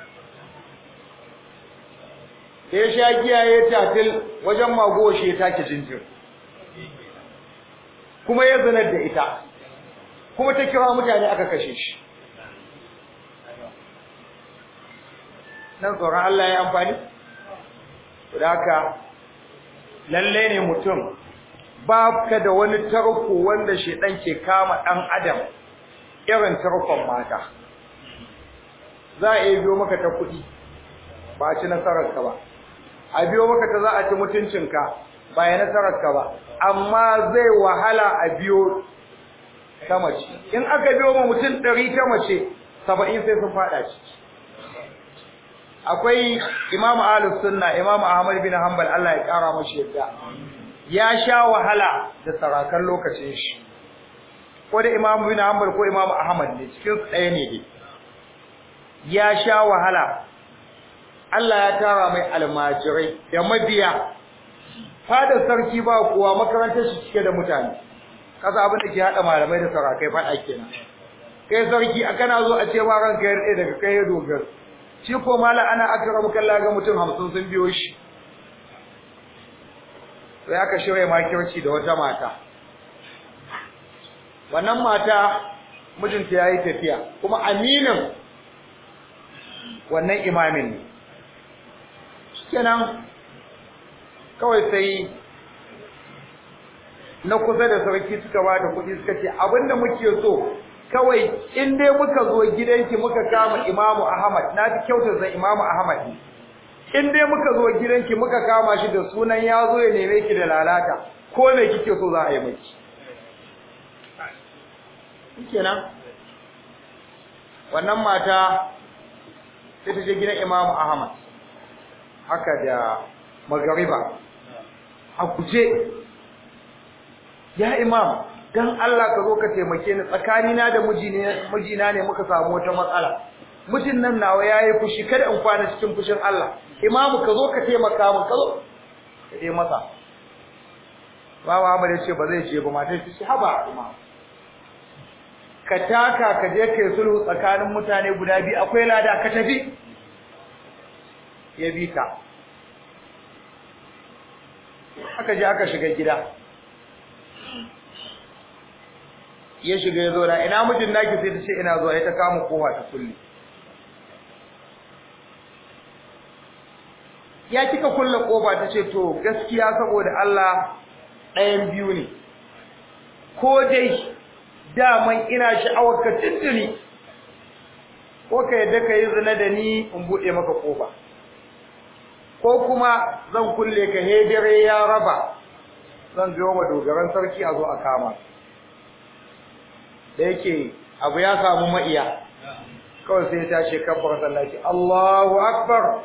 sai sha giya ya tafil wajen mago shi ya take jinjir kuma ya zinar da ita kuma ta kira mutane aka kashe shi nan tsoron Allah ya amfani da haka lalle ne mutum ba ka da wani tarko wanda shedan ke kama dan adam irin tarkon mata za a iya biyo maka ta kuɗi ba ci nasarar ka ba a biyo maka ta za a ci mutuncinka ba ya nasarar ka ba amma zai wahala a biyo ta mace in aka biyo ma mutum ɗari ta mace saba'in sai sun faɗa ciki akwai imamu ahlus sunna imamu ahmad bin hanbal Allah ya kara mashi yadda ya sha wahala da sarakan lokacin shi ko da imamu bin hanbal ko imamu ahmad ne cikin su ɗaya ne dai ya sha wahala Allah ya tara mai almajirai da mabiya fadar sarki ba kuwa makarantar shi cike da mutane kasa abin da ke hada malamai da sarakai fada kenan kai sarki kana zo a ce ma ranka ya rade daga kai ya dogara shi ko mala ana akramu kallah ga mutum 50 sun biyo shi sai aka shirye makirci da wata mata wannan mata mijinta yayi tafiya kuma aminin wannan imamin ne kenan kawai sai na kusa da sarki suka bata kuɗi suka ce abinda muke so kawai in dai muka zo gidanki muka kama Imamu Ahmad na fi kyautar zan Imamu Ahmad in dai muka zo gidanki muka kama shi da sunan ya zo ya neme ki da lalata ko me kike so za a yi miki kenan wannan mata sai ta je gidan Imamu Ahmad haka da magariba a guje ya imam dan Allah ka zo ka taimake ni tsakanina da mijina ne muka samu wata matsala mijin nan nawa yayi fushi kada in kwana cikin fushin Allah imamu ka zo ka taimaka min ka zo ka je masa Baba Ahmad ya ce ba zai je ba matar ta ce haba imamu ka taka ka je kai sulhu tsakanin mutane guda biyu akwai lada ka tafi ya bi ka aka je aka shiga gida ya shiga ya zo da ina mijin naki sai ta ce ina zuwa ya ta kama kowa ta kulle ya kika kulle kofa ta ce to gaskiya saboda Allah ɗayan biyu ne ko dai daman ina sha'awar ka tuntuni ko ka yadda ka yi zina da ni in buɗe maka kofa ko kuma zan kulle ka hedere ya raba zan biyo ma dogaran sarki a zo a kama da yake abu ya samu ma'iya kawai sai ta ce kabbar sallaci Allahu akbar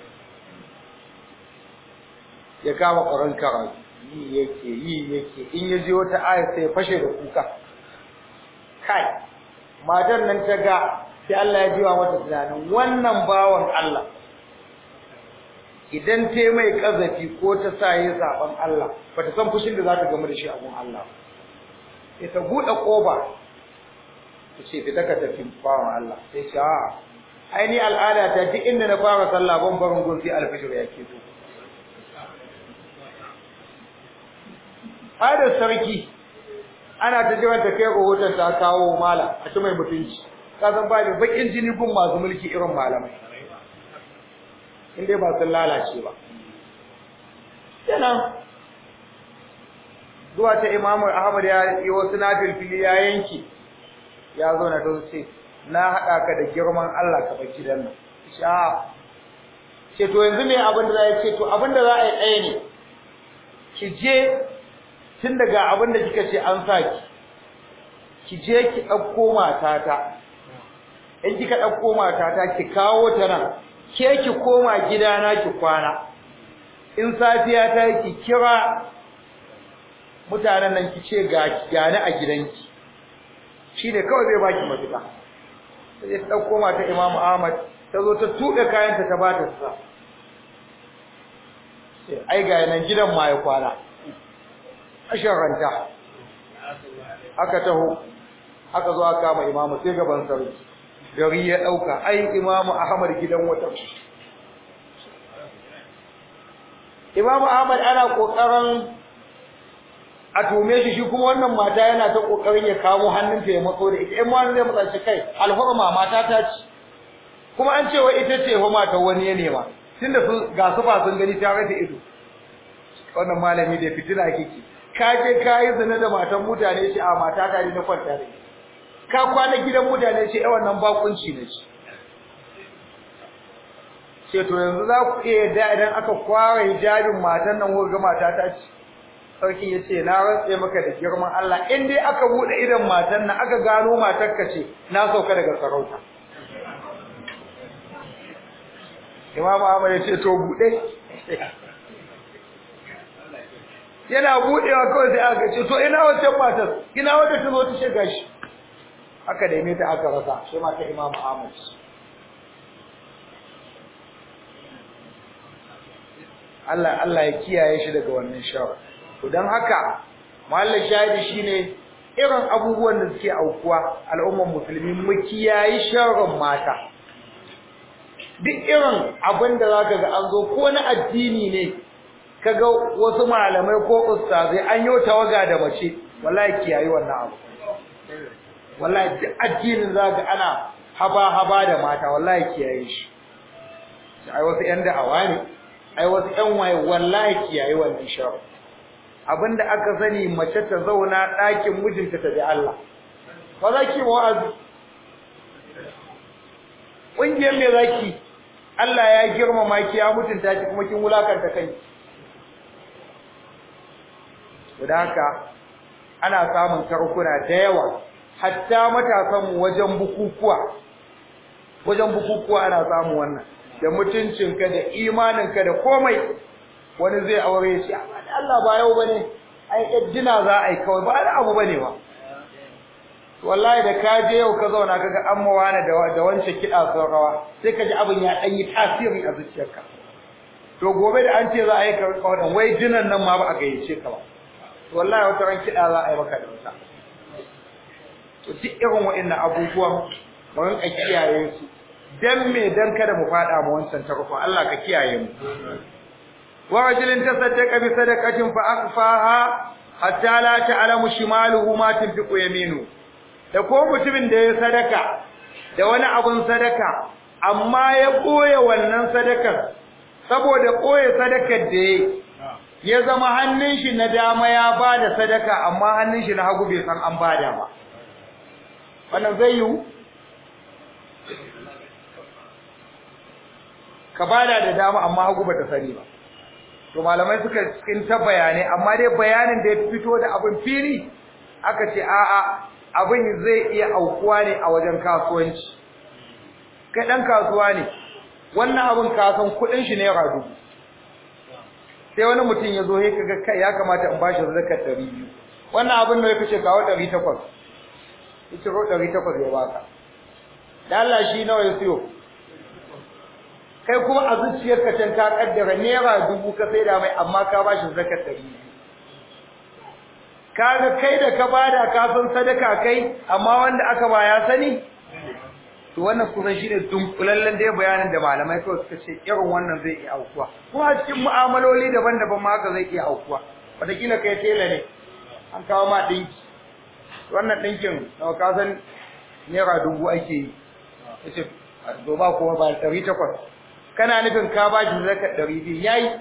ya kama ƙwaron karatu yi yake yi yake in ya ji wata aya sai ya fashe da kuka kai matar nan ta ga sai Allah ya jiwa mata tunanin wannan bawan Allah idan ta mai kazafi ko ta sa yi zaben Allah ba ta san fushin da za ta gamu da shi a gun Allah sai ta buɗe ƙofa ta ce fita ka tafi bawan Allah sai ce a aini al'ada ta duk inda na fara sallah ban barin gun sai alfijir ya ke zo fadar sarki ana ta jiran ta kai rahoton ta kawo mala a ci mai mutunci ka san ba da bakin jini gun masu mulki irin malamai in dai ba sun lalace ba kenan zuwa ta imamu ahmad ya yi wasu nafil fili ya yanki ya zo na ta ce na haɗa ka da girman Allah ka bar gidan nan sha ce to yanzu me abin da za a ce to abin da za a yi ɗaya ne ki je tun daga abin da kika ce an sa ki ki je ki ɗauko matata in kika ɗauko matata ki kawo ta nan ke ki koma gidana ki kwana in safiya ta ki kira mutanen nan ki ce ga gani a gidanki shine kawai zai baki mafita sai ta ɗauko mata Imam Ahmad ta zo ta tuɗe kayanta ta bata sa ai ga nan gidan ma ya kwana ashin ranta aka taho aka zo aka kama imamu sai gaban sarki gari ya dauka ai imamu ahmad gidan wata imamu ahmad ana kokarin a tume shi shi kuma wannan mata yana ta kokarin ya kamo hannunta ya matso da ita in wani zai matsa shi kai alhurma mata ta ci kuma an cewa ita ce fa mata wani ya nema tunda su ga su fa sun gani ta rasa ido wannan malami da fitina kike ka je ka yi zina da matan mutane shi a mata ta ne na kwanta da ka kwana gidan mutane shi ai wannan bakunci ne shi ce to yanzu za ku iya yadda idan aka kwara hijabin matan nan ko ga mata ta ci sarki ya ce na rantse maka da girman Allah in dai aka bude idan matan nan aka gano matar ka ce na sauka daga sarauta Imam Ahmad ya ce to bude yana budewa kawai sai aka ce to ina wancan matar ina wanda ta zo ta shiga shi aka neme ta aka rasa sai mata Imam Ahmad Allah Allah ya kiyaye shi daga wannan shawar to dan haka mallan shahidi shine irin abubuwan da suke aukuwa al'ummar musulmi mu kiyaye sharrin mata duk irin abin da zaka ga an zo ko na addini ne kaga wasu malamai ko ustazai an yi tawaga da mace wallahi kiyayi wannan abu wallahi duk addinin zaka ana haba haba da mata wallahi kiyaye shi ai wasu yan da'awa ne ai wasu yan waye wallahi kiyayi wannan shar abinda aka sani mace ta zauna ɗakin mijinta ta bi Allah ba za ki wa'azi ƙungiyar me zaki Allah ya girmama ki ya mutunta ki kuma kin wulakanta kanki da haka ana samun karkuna da yawa hatta matasan mu wajen bukukuwa wajen bukukuwa ana samun wannan da mutuncinka da imaninka da komai wani zai aure shi Allah ba yau bane ai yaddina za a yi kawai ba da abu bane ba wallahi da ka je yau ka zauna kaga an mawana da da wancan kiɗa sun rawa sai ka ji abin ya ɗan yi tasiri a zuciyarka to gobe da an ce za a yi kawai wai jinan nan ma ba a gayyace ka ba wallahi wata ran kiɗa za a yi maka da wuta to duk irin wa'annan abubuwan mu rinka kiyaye su dan me dan kada mu fada mu wancan tarko Allah ka kiyaye mu wa rajulin tasaddaqa bi sadaqatin fa akhfaha hatta la ta'lamu shimaluhu ma tunfiqu yaminu da ko mutumin da ya sadaka da wani abun sadaka amma ya koye wannan sadakar saboda koye sadakar da ya zama hannun shi na dama ya bada sadaka amma hannun shi na hagu bai san an bada ba wannan zai yiwu ka bada da dama amma hagu bata sani ba to malamai suka cikin ta bayanai amma dai bayanin da ya fito da abin fili aka ce a'a abin zai iya aukuwa ne a wajen kasuwanci kai dan kasuwa ne wannan abin kasan kudin shi naira dubu sai wani mutum ya zo ya kaga kai ya kamata in bashi zakar 200 wannan abin da ya kace kawo 800 yace ro 800 ya baka dan Allah shi nawa ya siyo kai kuma a zuciyarka can ka kaddara naira dubu ka sai da mai amma ka bashi zakar 200 kaga kai da ka bada ka san sadaka kai amma wanda aka ba ya sani to wannan kusan shine dunkulallen da bayanin da malamai kawai suka ce irin wannan zai iya aukuwa kuma a cikin mu'amaloli daban-daban ma haka zai iya aukuwa wataƙila kai tela ne an kawo ma ɗinki wannan ɗinkin nawa ka san naira dubu ake yi yace to ba kuma ba ɗari takwas kana nufin ka ba shi zaka ɗari biyu yayi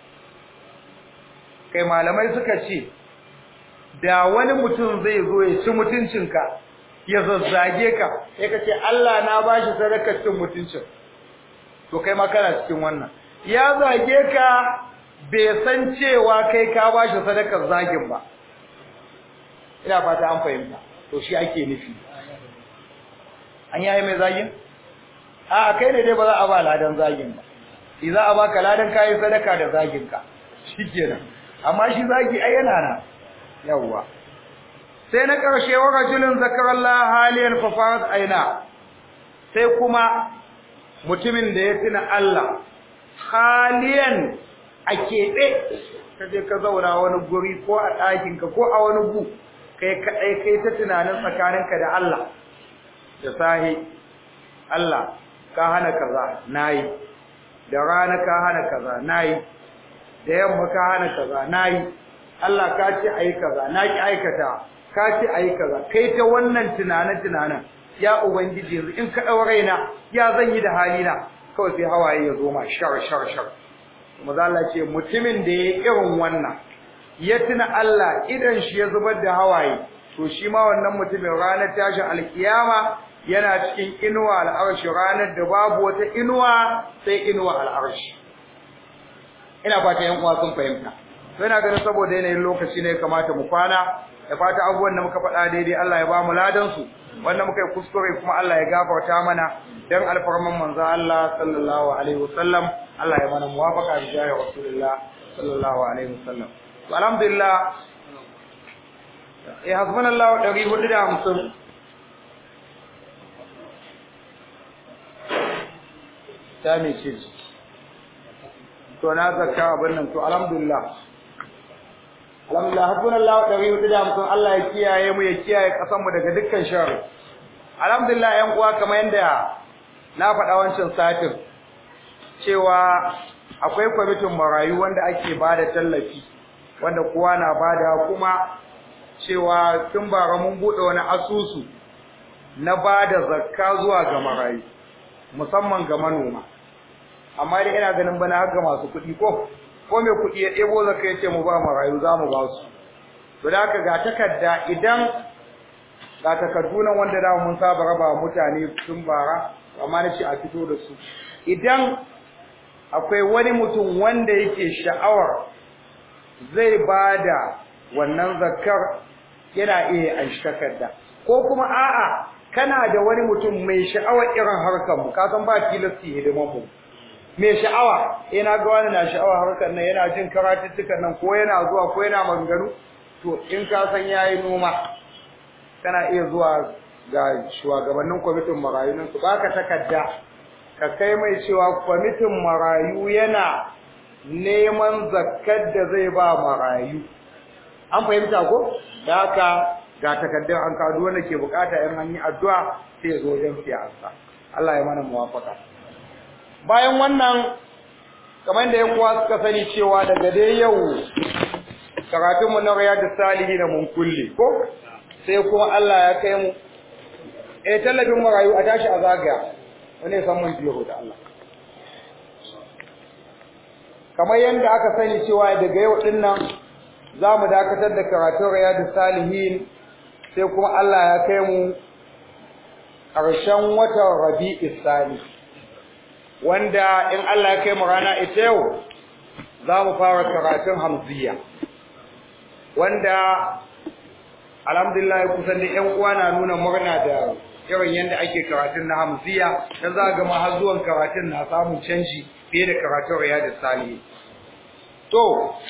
kai malamai suka ce da wani mutum zai zo ya ci mutuncinka ya zazzage ka sai ka ce Allah na bashi sadakar cin mutuncin to kai ma kana cikin wannan ya zage ka bai san cewa kai ka bashi sadakar zagin ba ina fata an fahimta to shi ake nufi an yayi mai zagin a kai ne dai ba za a ba ladan zagin ba shi za a baka ladan kayi sadaka da zagin ka shikenan amma shi zagi ai yana na yawwa sai na ƙarshe wa rajulun zakarallah haliyan fa farat aina sai kuma mutumin da ya tuna Allah haliyan a keɓe ka je ka zauna wani guri ko a ɗakinka ko a wani gu kai kaɗai kai ta tunanin tsakaninka da Allah da sahi Allah ka hana kaza nayi da rana ka hana kaza nayi da yamma ka hana kaza nayi Allah ka ce ayi kaza na ki aikata ka ce ayi kaza kai ta wannan tunanin tunanin ya ubangiji yanzu in ka daure na ya zan yi da halina kawai sai hawaye ya zo ma shar shar shar kuma Allah ce mutumin da ya irin wannan ya tuna Allah idan shi ya zubar da hawaye to shi ma wannan mutumin ranar tashin alkiyama yana cikin inuwa al'arshi ranar da babu wata inuwa sai inuwa al'arshi ina fata yan uwa sun fahimta to ina ganin saboda yanayin lokaci ne kamata mu kwana da fata abubuwan da muka faɗa daidai Allah ya ba mu ladan su wanda muka yi kuskure kuma Allah ya gafarta mana dan alfarman manzo Allah sallallahu alaihi wasallam Allah ya mana muwafaqa da jahi rasulullah sallallahu alaihi wasallam to alhamdulillah eh hasbunallahu 450 ta me ce to na zakka abin nan to alhamdulillah alhamdulillah hasbunallahu wa ni'mal Allah ya kiyaye mu ya kiyaye kasan mu daga dukkan sharri alhamdulillah yan uwa kamar yanda na faɗa wancan satin cewa akwai kwamitin marayu wanda ake bada tallafi wanda kowa na bada kuma cewa tun bara mun bude wani asusu na bada zakka zuwa ga marayu musamman ga manoma amma dai ina ganin bana har ga masu kuɗi ko ko mai kuɗi ya ɗebo zaka yace mu ba marayu za mu ba su to da haka ga takarda idan ga takardu nan wanda da mun saba raba mutane tun bara amma na ce a fito da su idan akwai wani mutum wanda yake sha'awar zai bada wannan zakkar yana iya an takarda ko kuma a'a kana da wani mutum mai sha'awar irin harkar mu ka san ba tilasti hidiman mu mai sha'awa ina ga wani na sha'awa harkar nan yana jin karatuttukan nan ko yana zuwa ko yana maganganu to in ka san yayi noma kana iya zuwa ga shugabannin kwamitin marayu nan su baka takarda ka kai mai cewa kwamitin marayu yana neman zakkar da zai ba marayu an fahimta ko da haka ga takardun an kawo wanda ke bukata in an yi addu'a sai ya zo wajen siyasa Allah ya mana muwafaka bayan wannan kamar da yan uwa suka sani cewa daga dai yau karatun mu na riyadus salihin mun kulle ko sai kuma Allah ya kai mu eh tallafin marayu a tashi a zagaya wani ya san mun biyo da Allah kamar yadda aka sani cewa daga yau din nan za mu dakatar da karatun riyadus salihin sai kuma Allah ya kai mu ƙarshen watan rabi'is sani wanda in Allah ya kai mu rana ita yau za mu fara karatun hamziya wanda alhamdulillah kusan da ƴan uwa na nuna murna da irin yadda ake karatun na hamziya dan za ga ma har zuwan karatun na samun canji fiye da karatun riyadus salihin to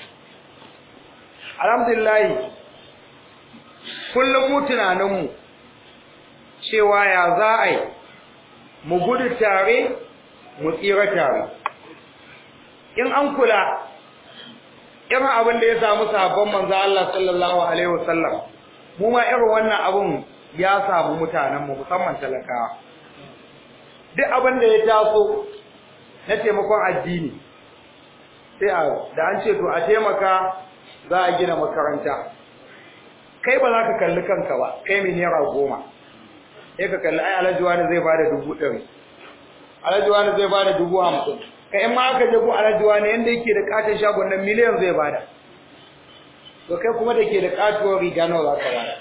alhamdulillah kullum mu tunaninmu cewa ya za a yi mu gudu tare mu tsira tare in an kula irin abin da ya samu sabon manzo Allah sallallahu alaihi wasallam mu ma irin wannan abin ya samu mutanen mu musamman talakawa duk abin da ya taso na taimakon addini sai a da an ce to a taimaka za a gina makaranta kai ba za ka kalli kanka ba kai mai naira goma sai ka kalli ai alhaji wani zai bada dubu ɗari alhaji wani zai bada dubu hamsin ka in ma aka je ko alhaji wani yanda yake da katon shagon nan miliyan zai bada to kai kuma da ke da katuwar riga nawa za ka bada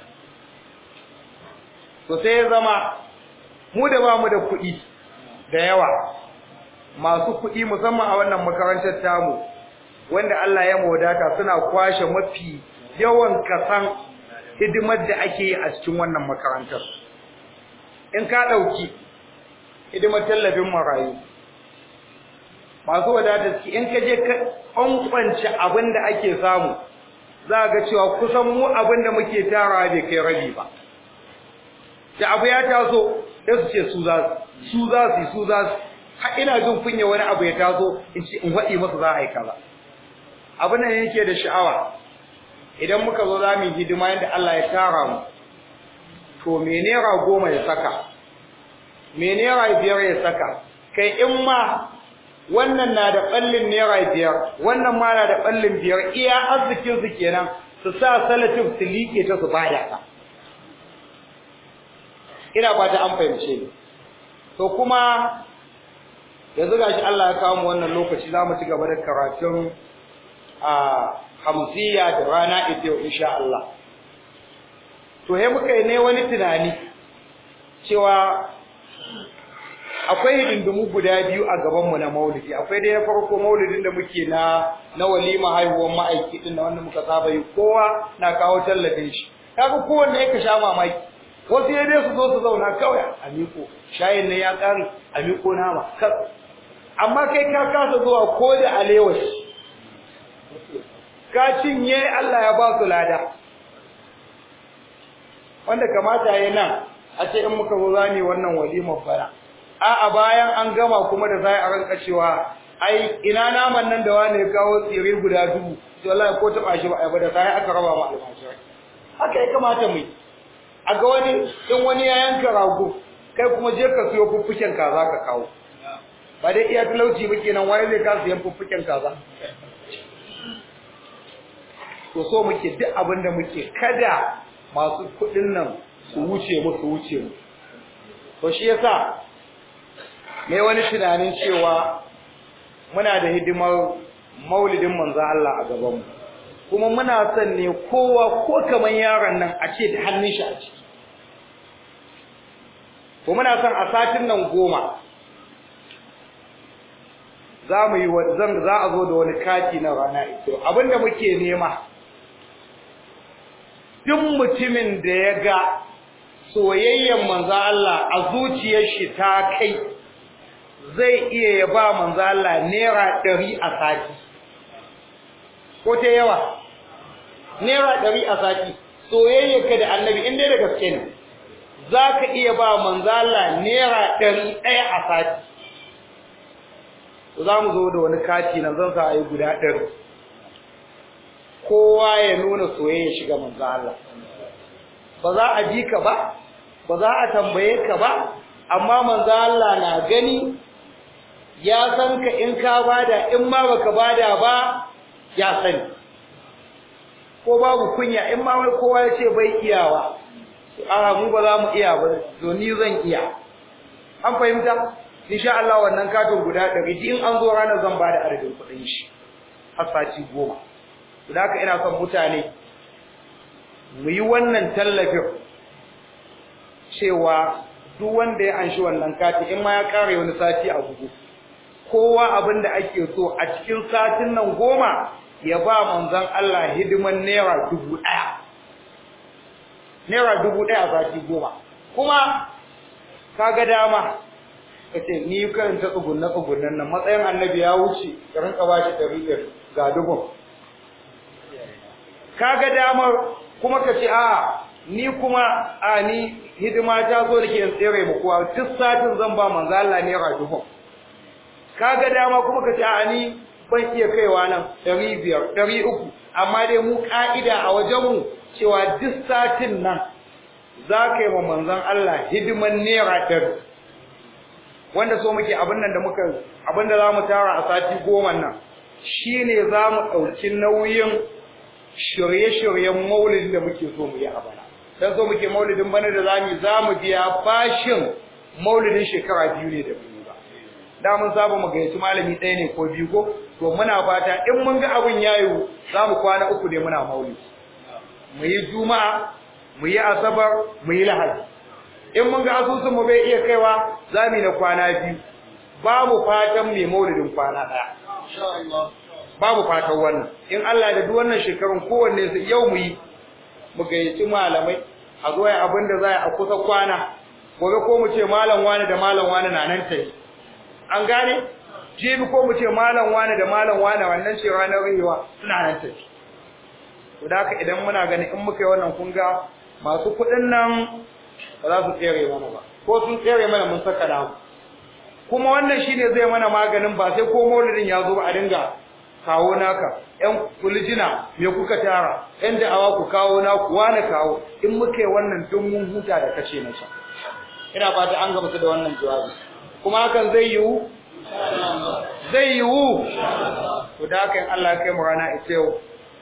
to sai ya zama mu da ba mu da kuɗi da yawa masu kuɗi musamman a wannan makarantar tamu wanda Allah ya wadata suna kwashe mafi yawan kasan hidimar da ake yi a cikin wannan makarantar in ka ɗauki hidimar tallafin marayu masu wadata suke in ka je ka ƙwanƙwance abin da ake samu za ga cewa kusan mu abin da muke tarawa bai kai rabi ba da abu ya taso sai su ce su za su za su su za su har ina jin kunya wani abu ya taso in ce in faɗi masa za a yi kaza abin nan yake da sha'awa idan muka zo za mu yi hidima yadda Allah ya tara mu to me naira goma ya saka me naira biyar ya saka kai in ma wannan na da ɓallin naira biyar wannan ma na da ɓallin biyar iya arzikin su kenan su sa salatin su liƙe ta su bada ta ina ba ta an fahimce ni to kuma yanzu gashi Allah ya kawo mu wannan lokaci za mu ci gaba da karatun a hamsiya da rana ita yau insha Allah to he muka yi ne wani tunani cewa akwai hidindimu guda biyu a gabanmu na maulidi akwai dai na farko maulidin da muke na na walima haihuwar ma'aiki din da wanda muka saba yi kowa na kawo tallafin shi kaga kowanne ya ka sha mamaki wasu ya dai su zo su zauna kawai a miko shayin nan ya kare a miko nama amma kai ka kasa zuwa ko da alewa ka cinye Allah ya ba su lada wanda kamata yayin nan a ce in muka zo zani wannan walimar fara a a bayan an gama kuma da zai a ranka cewa ai ina naman nan da wani ya kawo tsire guda dubu to wallahi ko taba shi ba ai ba da sai aka raba ma almajirai haka ya kamata mu a ga wani in wani ya yanka rago kai kuma je ka siyo fuffuken kaza ka kawo ba dai iya talauci ba kenan wani zai ka siyan fuffuken kaza to so muke duk abin da muke kada masu kuɗin nan su wuce mu su wuce mu to shi yasa me wani tunanin cewa muna da hidimar maulidin manzo Allah a gaban mu kuma muna son ne kowa ko kaman yaron nan a ce da hannun shi a ciki ko muna son a satin nan goma za mu yi zan za a zo da wani kati na rana ito abinda muke nema duk mutumin da ya ga soyayyen manzo Allah a zuciyar shi ta kai zai iya ya ba manzo Allah naira ɗari a sati ko ta yawa naira ɗari a sati soyayyarka da annabi in dai da gaske ne za ka iya ba manzala naira ɗari ɗaya a sati za mu zo da wani kati nan zan sa a yi guda ɗari kowa ya nuna soyayya shiga manzo Allah ba za a ji ka ba ba za a tambaye ka ba amma manzo Allah na gani ya san ka in ka bada in ma baka bada ba ya sani ko babu kunya in ma wai kowa ya ce bai iyawa a mu ba za mu iya ba to ni zan iya an fahimta insha Allah wannan katon guda ɗari in an zo ranar zan bada adadin kuɗin shi har sati goma to da haka ina son mutane mu yi wannan tallafin cewa duk wanda ya anshi wannan kati in ma ya kare wani sati a bugu kowa abin da ake so a cikin satin nan goma ya ba manzon Allah hidiman naira dubu ɗaya naira dubu ɗaya a sati goma kuma kaga dama kace ni karanta tsugunna tsugunnan nan matsayin annabi ya wuce ka rinka ba shi ɗari ga dubun kaga damar kuma kace a ni kuma a ni hidima ta zo da ke tsere mu kuwa duk satin zan ba manzo Allah naira dubun kaga dama kuma kace a ni ban iya kaiwa nan 500 300 amma dai mu ka'ida a wajen mu cewa duk satin nan za ka yi wa manzon Allah hidiman naira ɗari wanda so muke abin nan da muka abin da za mu tara a sati goma nan shine za mu ɗauki nauyin shirye-shiryen maulidin da muke so mu yi a bana dan so muke maulidin bana da zamu za mu biya bashin maulidin shekara biyu ne da biyu ba da mun saba mu gayyaci malami ɗaya ne ko biyu ko to muna fata in mun ga abin yayi za mu kwana uku ne muna maulidi mu yi juma'a mu yi asabar mu yi lahadi in mun ga asusun mu bai iya kaiwa za mu yi na kwana biyu babu fatan mai maulidin kwana ɗaya babu fatan wannan in Allah da duk wannan shekarun kowanne su yau mu yi mu gayyaci malamai a zo ya abin da za a kusa kwana gobe ko mu ce malam wani da malam wani na nan tayi an gane jibi ko mu ce malam wani da malam wani wannan ce ranar rihewa suna nan tayi to da haka idan muna gani in muka yi wannan kun ga masu kuɗin nan ba za su tsere mana ba ko sun tsere mana mun saka namu kuma wannan shine zai mana maganin ba sai ko maulidin ya zo ba a dinga kawo naka ƴan kulijina me kuka tara ƴan da'awa ku kawo naku wani kawo in muke wannan duk mun huta da kace na sa ina fata an gaba da wannan jawabi kuma hakan zai yiwu zai yiwu to da haka in Allah kai mu rana ita yau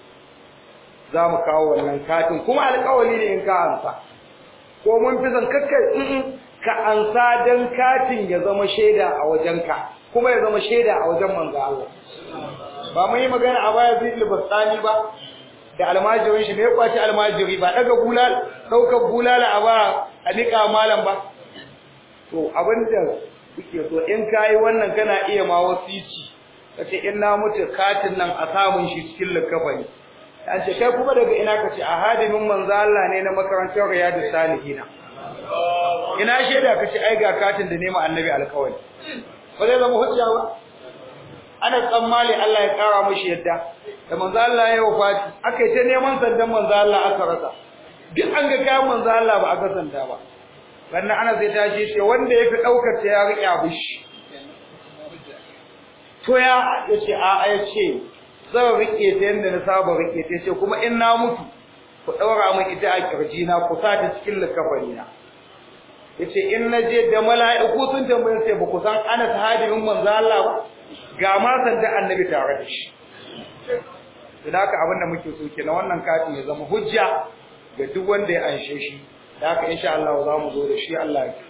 za mu kawo wannan katin kuma alƙawari ne in ka ansa ko mun fi zan kakkai ka ansa dan katin ya zama shaida a wajenka kuma ya zama shaida a wajen manzo Allah ba mun yi magana a baya zai libastani ba da almajirin shi ne ya kwaci almajiri ba daga bulal daukar bulala a ba a nika malam ba to abinda kuke so in kai wannan kana iya ma wasici kace in na mutu katin nan a samun shi cikin likafani an ce kai kuma daga ina kace a hadimin manzo Allah ne na makarantar riyadus salihina ina shaida kace ai ga katin da nema annabi alkawari ba zai zama hujja ba ana tsammali Allah ya kara mushi yadda da manzo Allah ya wafati aka yi ta neman sandan manzo Allah aka rasa duk an ga kayan manzo Allah ba aka sanda ba wannan ana sai ta ce wanda yafi daukar ta ya riƙe abushi to ya yace a a yace zan rike ta yanda na saba rike ta yace kuma in na mutu ku daura min ita a kirji na ku sa ta cikin likafani na yace in naje da mala'iku sun tambaye sai ba ku san ana sahabin manzo Allah ba ga ma sanda annabi tare da shi to haka abinda muke so kenan wannan katin ya zama hujja ga duk wanda ya anshe shi da haka insha Allah za mu zo da shi Allah ya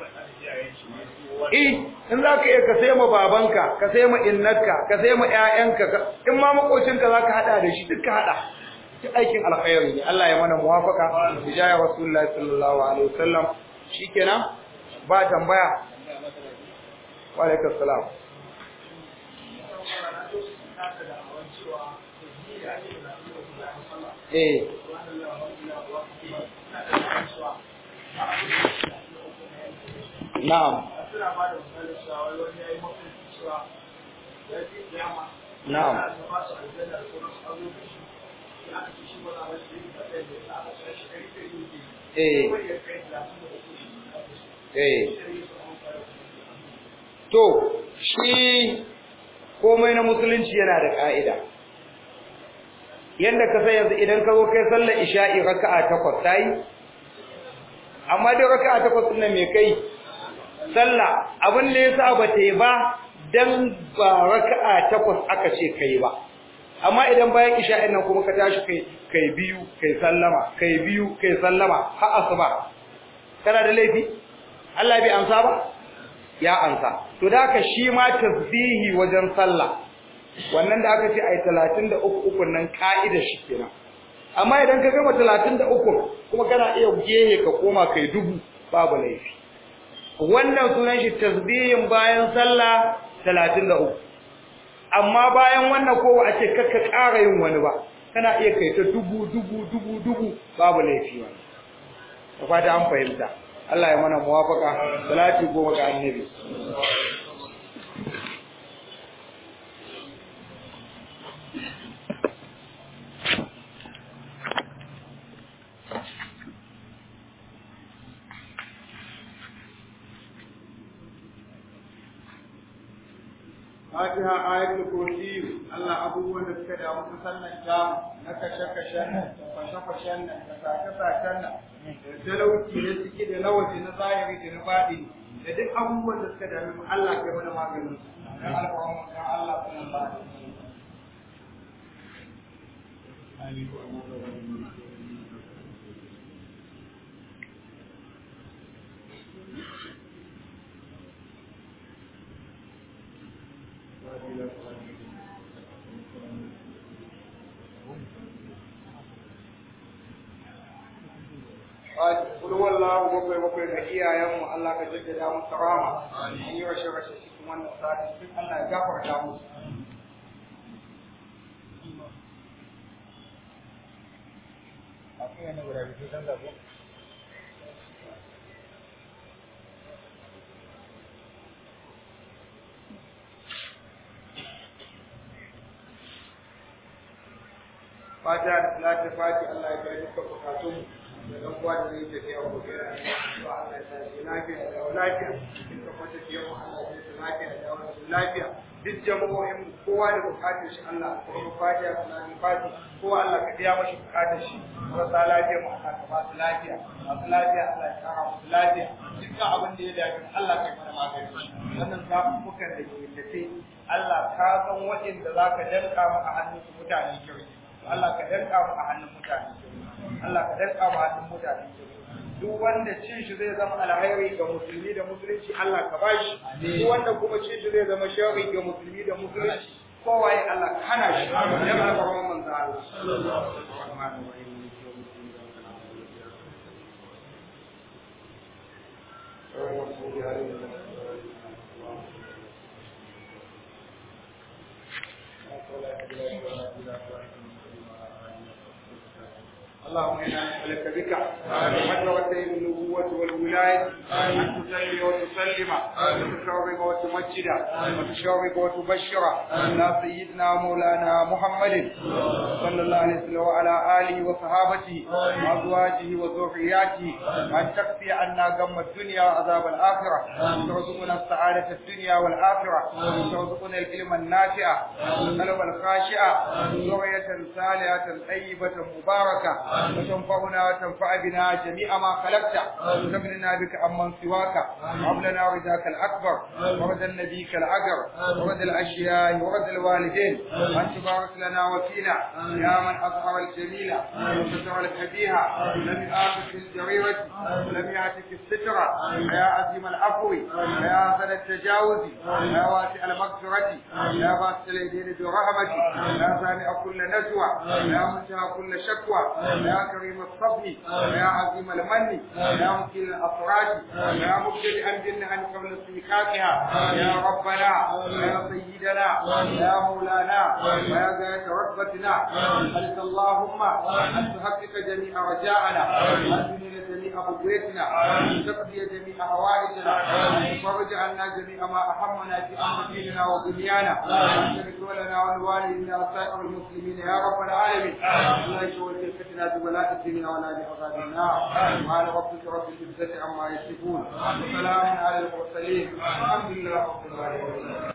Eh, in za ka iya ka sai ma babanka, ka sai ma innarka, ka sai ma ƴaƴanka, in ma makocinka za ka haɗa da shi duk ka haɗa. Duk aikin alkhairi ne, Allah ya mana muwafaka, bijaya Rasulullahi sallallahu alaihi wasallam. Shikenan ba tambaya. Wa alaikum salam. Eh. Na'am. Na'am. eh eh to shi komai na musulunci yana da ka'ida yanda ka san yanzu idan ka zo kai sallar isha'i raka'a takwas tayi amma dai raka'a takwas din nan me kai sallah abin da yasa ba ta yi ba dan ba raka'a takwas aka ce kai ba amma idan bayan isha'in nan kuma ka tashi kai kai biyu kai sallama kai biyu kai sallama har asuba kana da laifi Allah bai amsa ba ya amsa to da haka shi ma tasbihi wajen sallah wannan da aka ce ai 33 uku nan ka'ida shi kenan amma idan ka gama 33 kuma kana iya gehe ka koma kai dubu babu laifi wannan sunan shi tasbihin bayan sallah 33 amma bayan wannan ko a ce kakka ƙara yin wani ba kana iya kai ta dubu dubu dubu dubu babu laifi wannan da fata an fahimta Allah ya mana muwafaka salati goma ga annabi Fatiha ayatul kursi Allah abubuwan da suka damu ta sallan ta na kashe-kashen nan da fashe-fashen nan da sace-sacen nan da talauci na ciki da na waje na zahiri da na faɗi da duk abubuwan da suka dami mu Allah kai mana maganin su dan alƙawarin dan Allah kuma ba Kul wallahu bakwai bakwai ga iyayenmu Allah ka jaddada musu rahama. An yi rashe rashe cikin wannan sati duk Allah ya gafarta musu. Fatiha da salatin fati Allah ya kai dukkan bukatunmu. da dan uwa da zai tafiya ko kai ran ba Allah ya sa shi lafiya da lafiya in ka kwata tafiya ko Allah ya sa lafiya da lafiya duk jama'o'in kowa da bukatun shi Allah ko kuma fatiha sunan fati ko Allah ka biya mashi bukatun shi marasa lafiya mu Allah ka ba su lafiya masu lafiya Allah ya kara musu lafiya dukkan abin da ya dace Allah ka mana magani wannan zaɓuɓɓukan da ke tafe Allah ka san waɗanda za ka danka mu a hannun mutane kirki Allah ka danka mu a hannun mutane kirki Allah ka danka mu a hannun mutane kirki duk wanda cin shi zai zama alhairi ga musulmi da musulunci Allah ka bashi duk wanda kuma cin shi zai zama sharri ga musulmi da musulunci kowa ya Allah ka hana shi ya ba ga manzo Allah sallallahu alaihi wasallam اللهم انا نسالك بك حضرتي النبوة والولاية ان تصلي وتسلم وتشرب وتمجد وتشرب وتبشر على سيدنا مولانا محمد صلى الله عليه وسلم وعلى اله وصحابته وازواجه وذرياته ان تكفي عنا غم الدنيا وعذاب الاخرة وترزقنا السعادة الدنيا والآخرة وترزقنا العلم النافع والقلب الخاشع ذرية صالحة طيبة مباركة وتنفعنا وتنفع بنا جميع ما خلقت وتغننا بك عمن سواك وهب لنا رضاك الاكبر ورد نبيك الاجر ورد الاشياء ورد الوالدين وان تبارك لنا وفينا يا من اظهر الجميل وستر الكبيهة لم يآخذ في الجريرة ولم يعتك السترة يا عظيم العفو يا حسن التجاوز يا واسع المغفرة يا باسل اليدين برحمتك يا سامع كل نجوى يا منتهى كل شكوى يا كريم الصبر يا عظيم المن يا مكيل الافراد يا مبدل الجنة عن قبل استيقاظها يا ربنا يا سيدنا يا مولانا ويا ذات رتبتنا أنت اللهم أن تحقق جميع رجاءنا أن تنيل جميع جميع بقيتنا تقضي جميع حوائجنا وفرج عنا جميع ما أهمنا في أمر ديننا ودنيانا واغفر لنا ولوالدينا وسائر المسلمين يا رب العالمين لا يشغل فتنة ببلاء الدين ولا بعذاب النار وعلى ربك رب العزة عما يصفون وسلام على المرسلين الحمد لله رب العالمين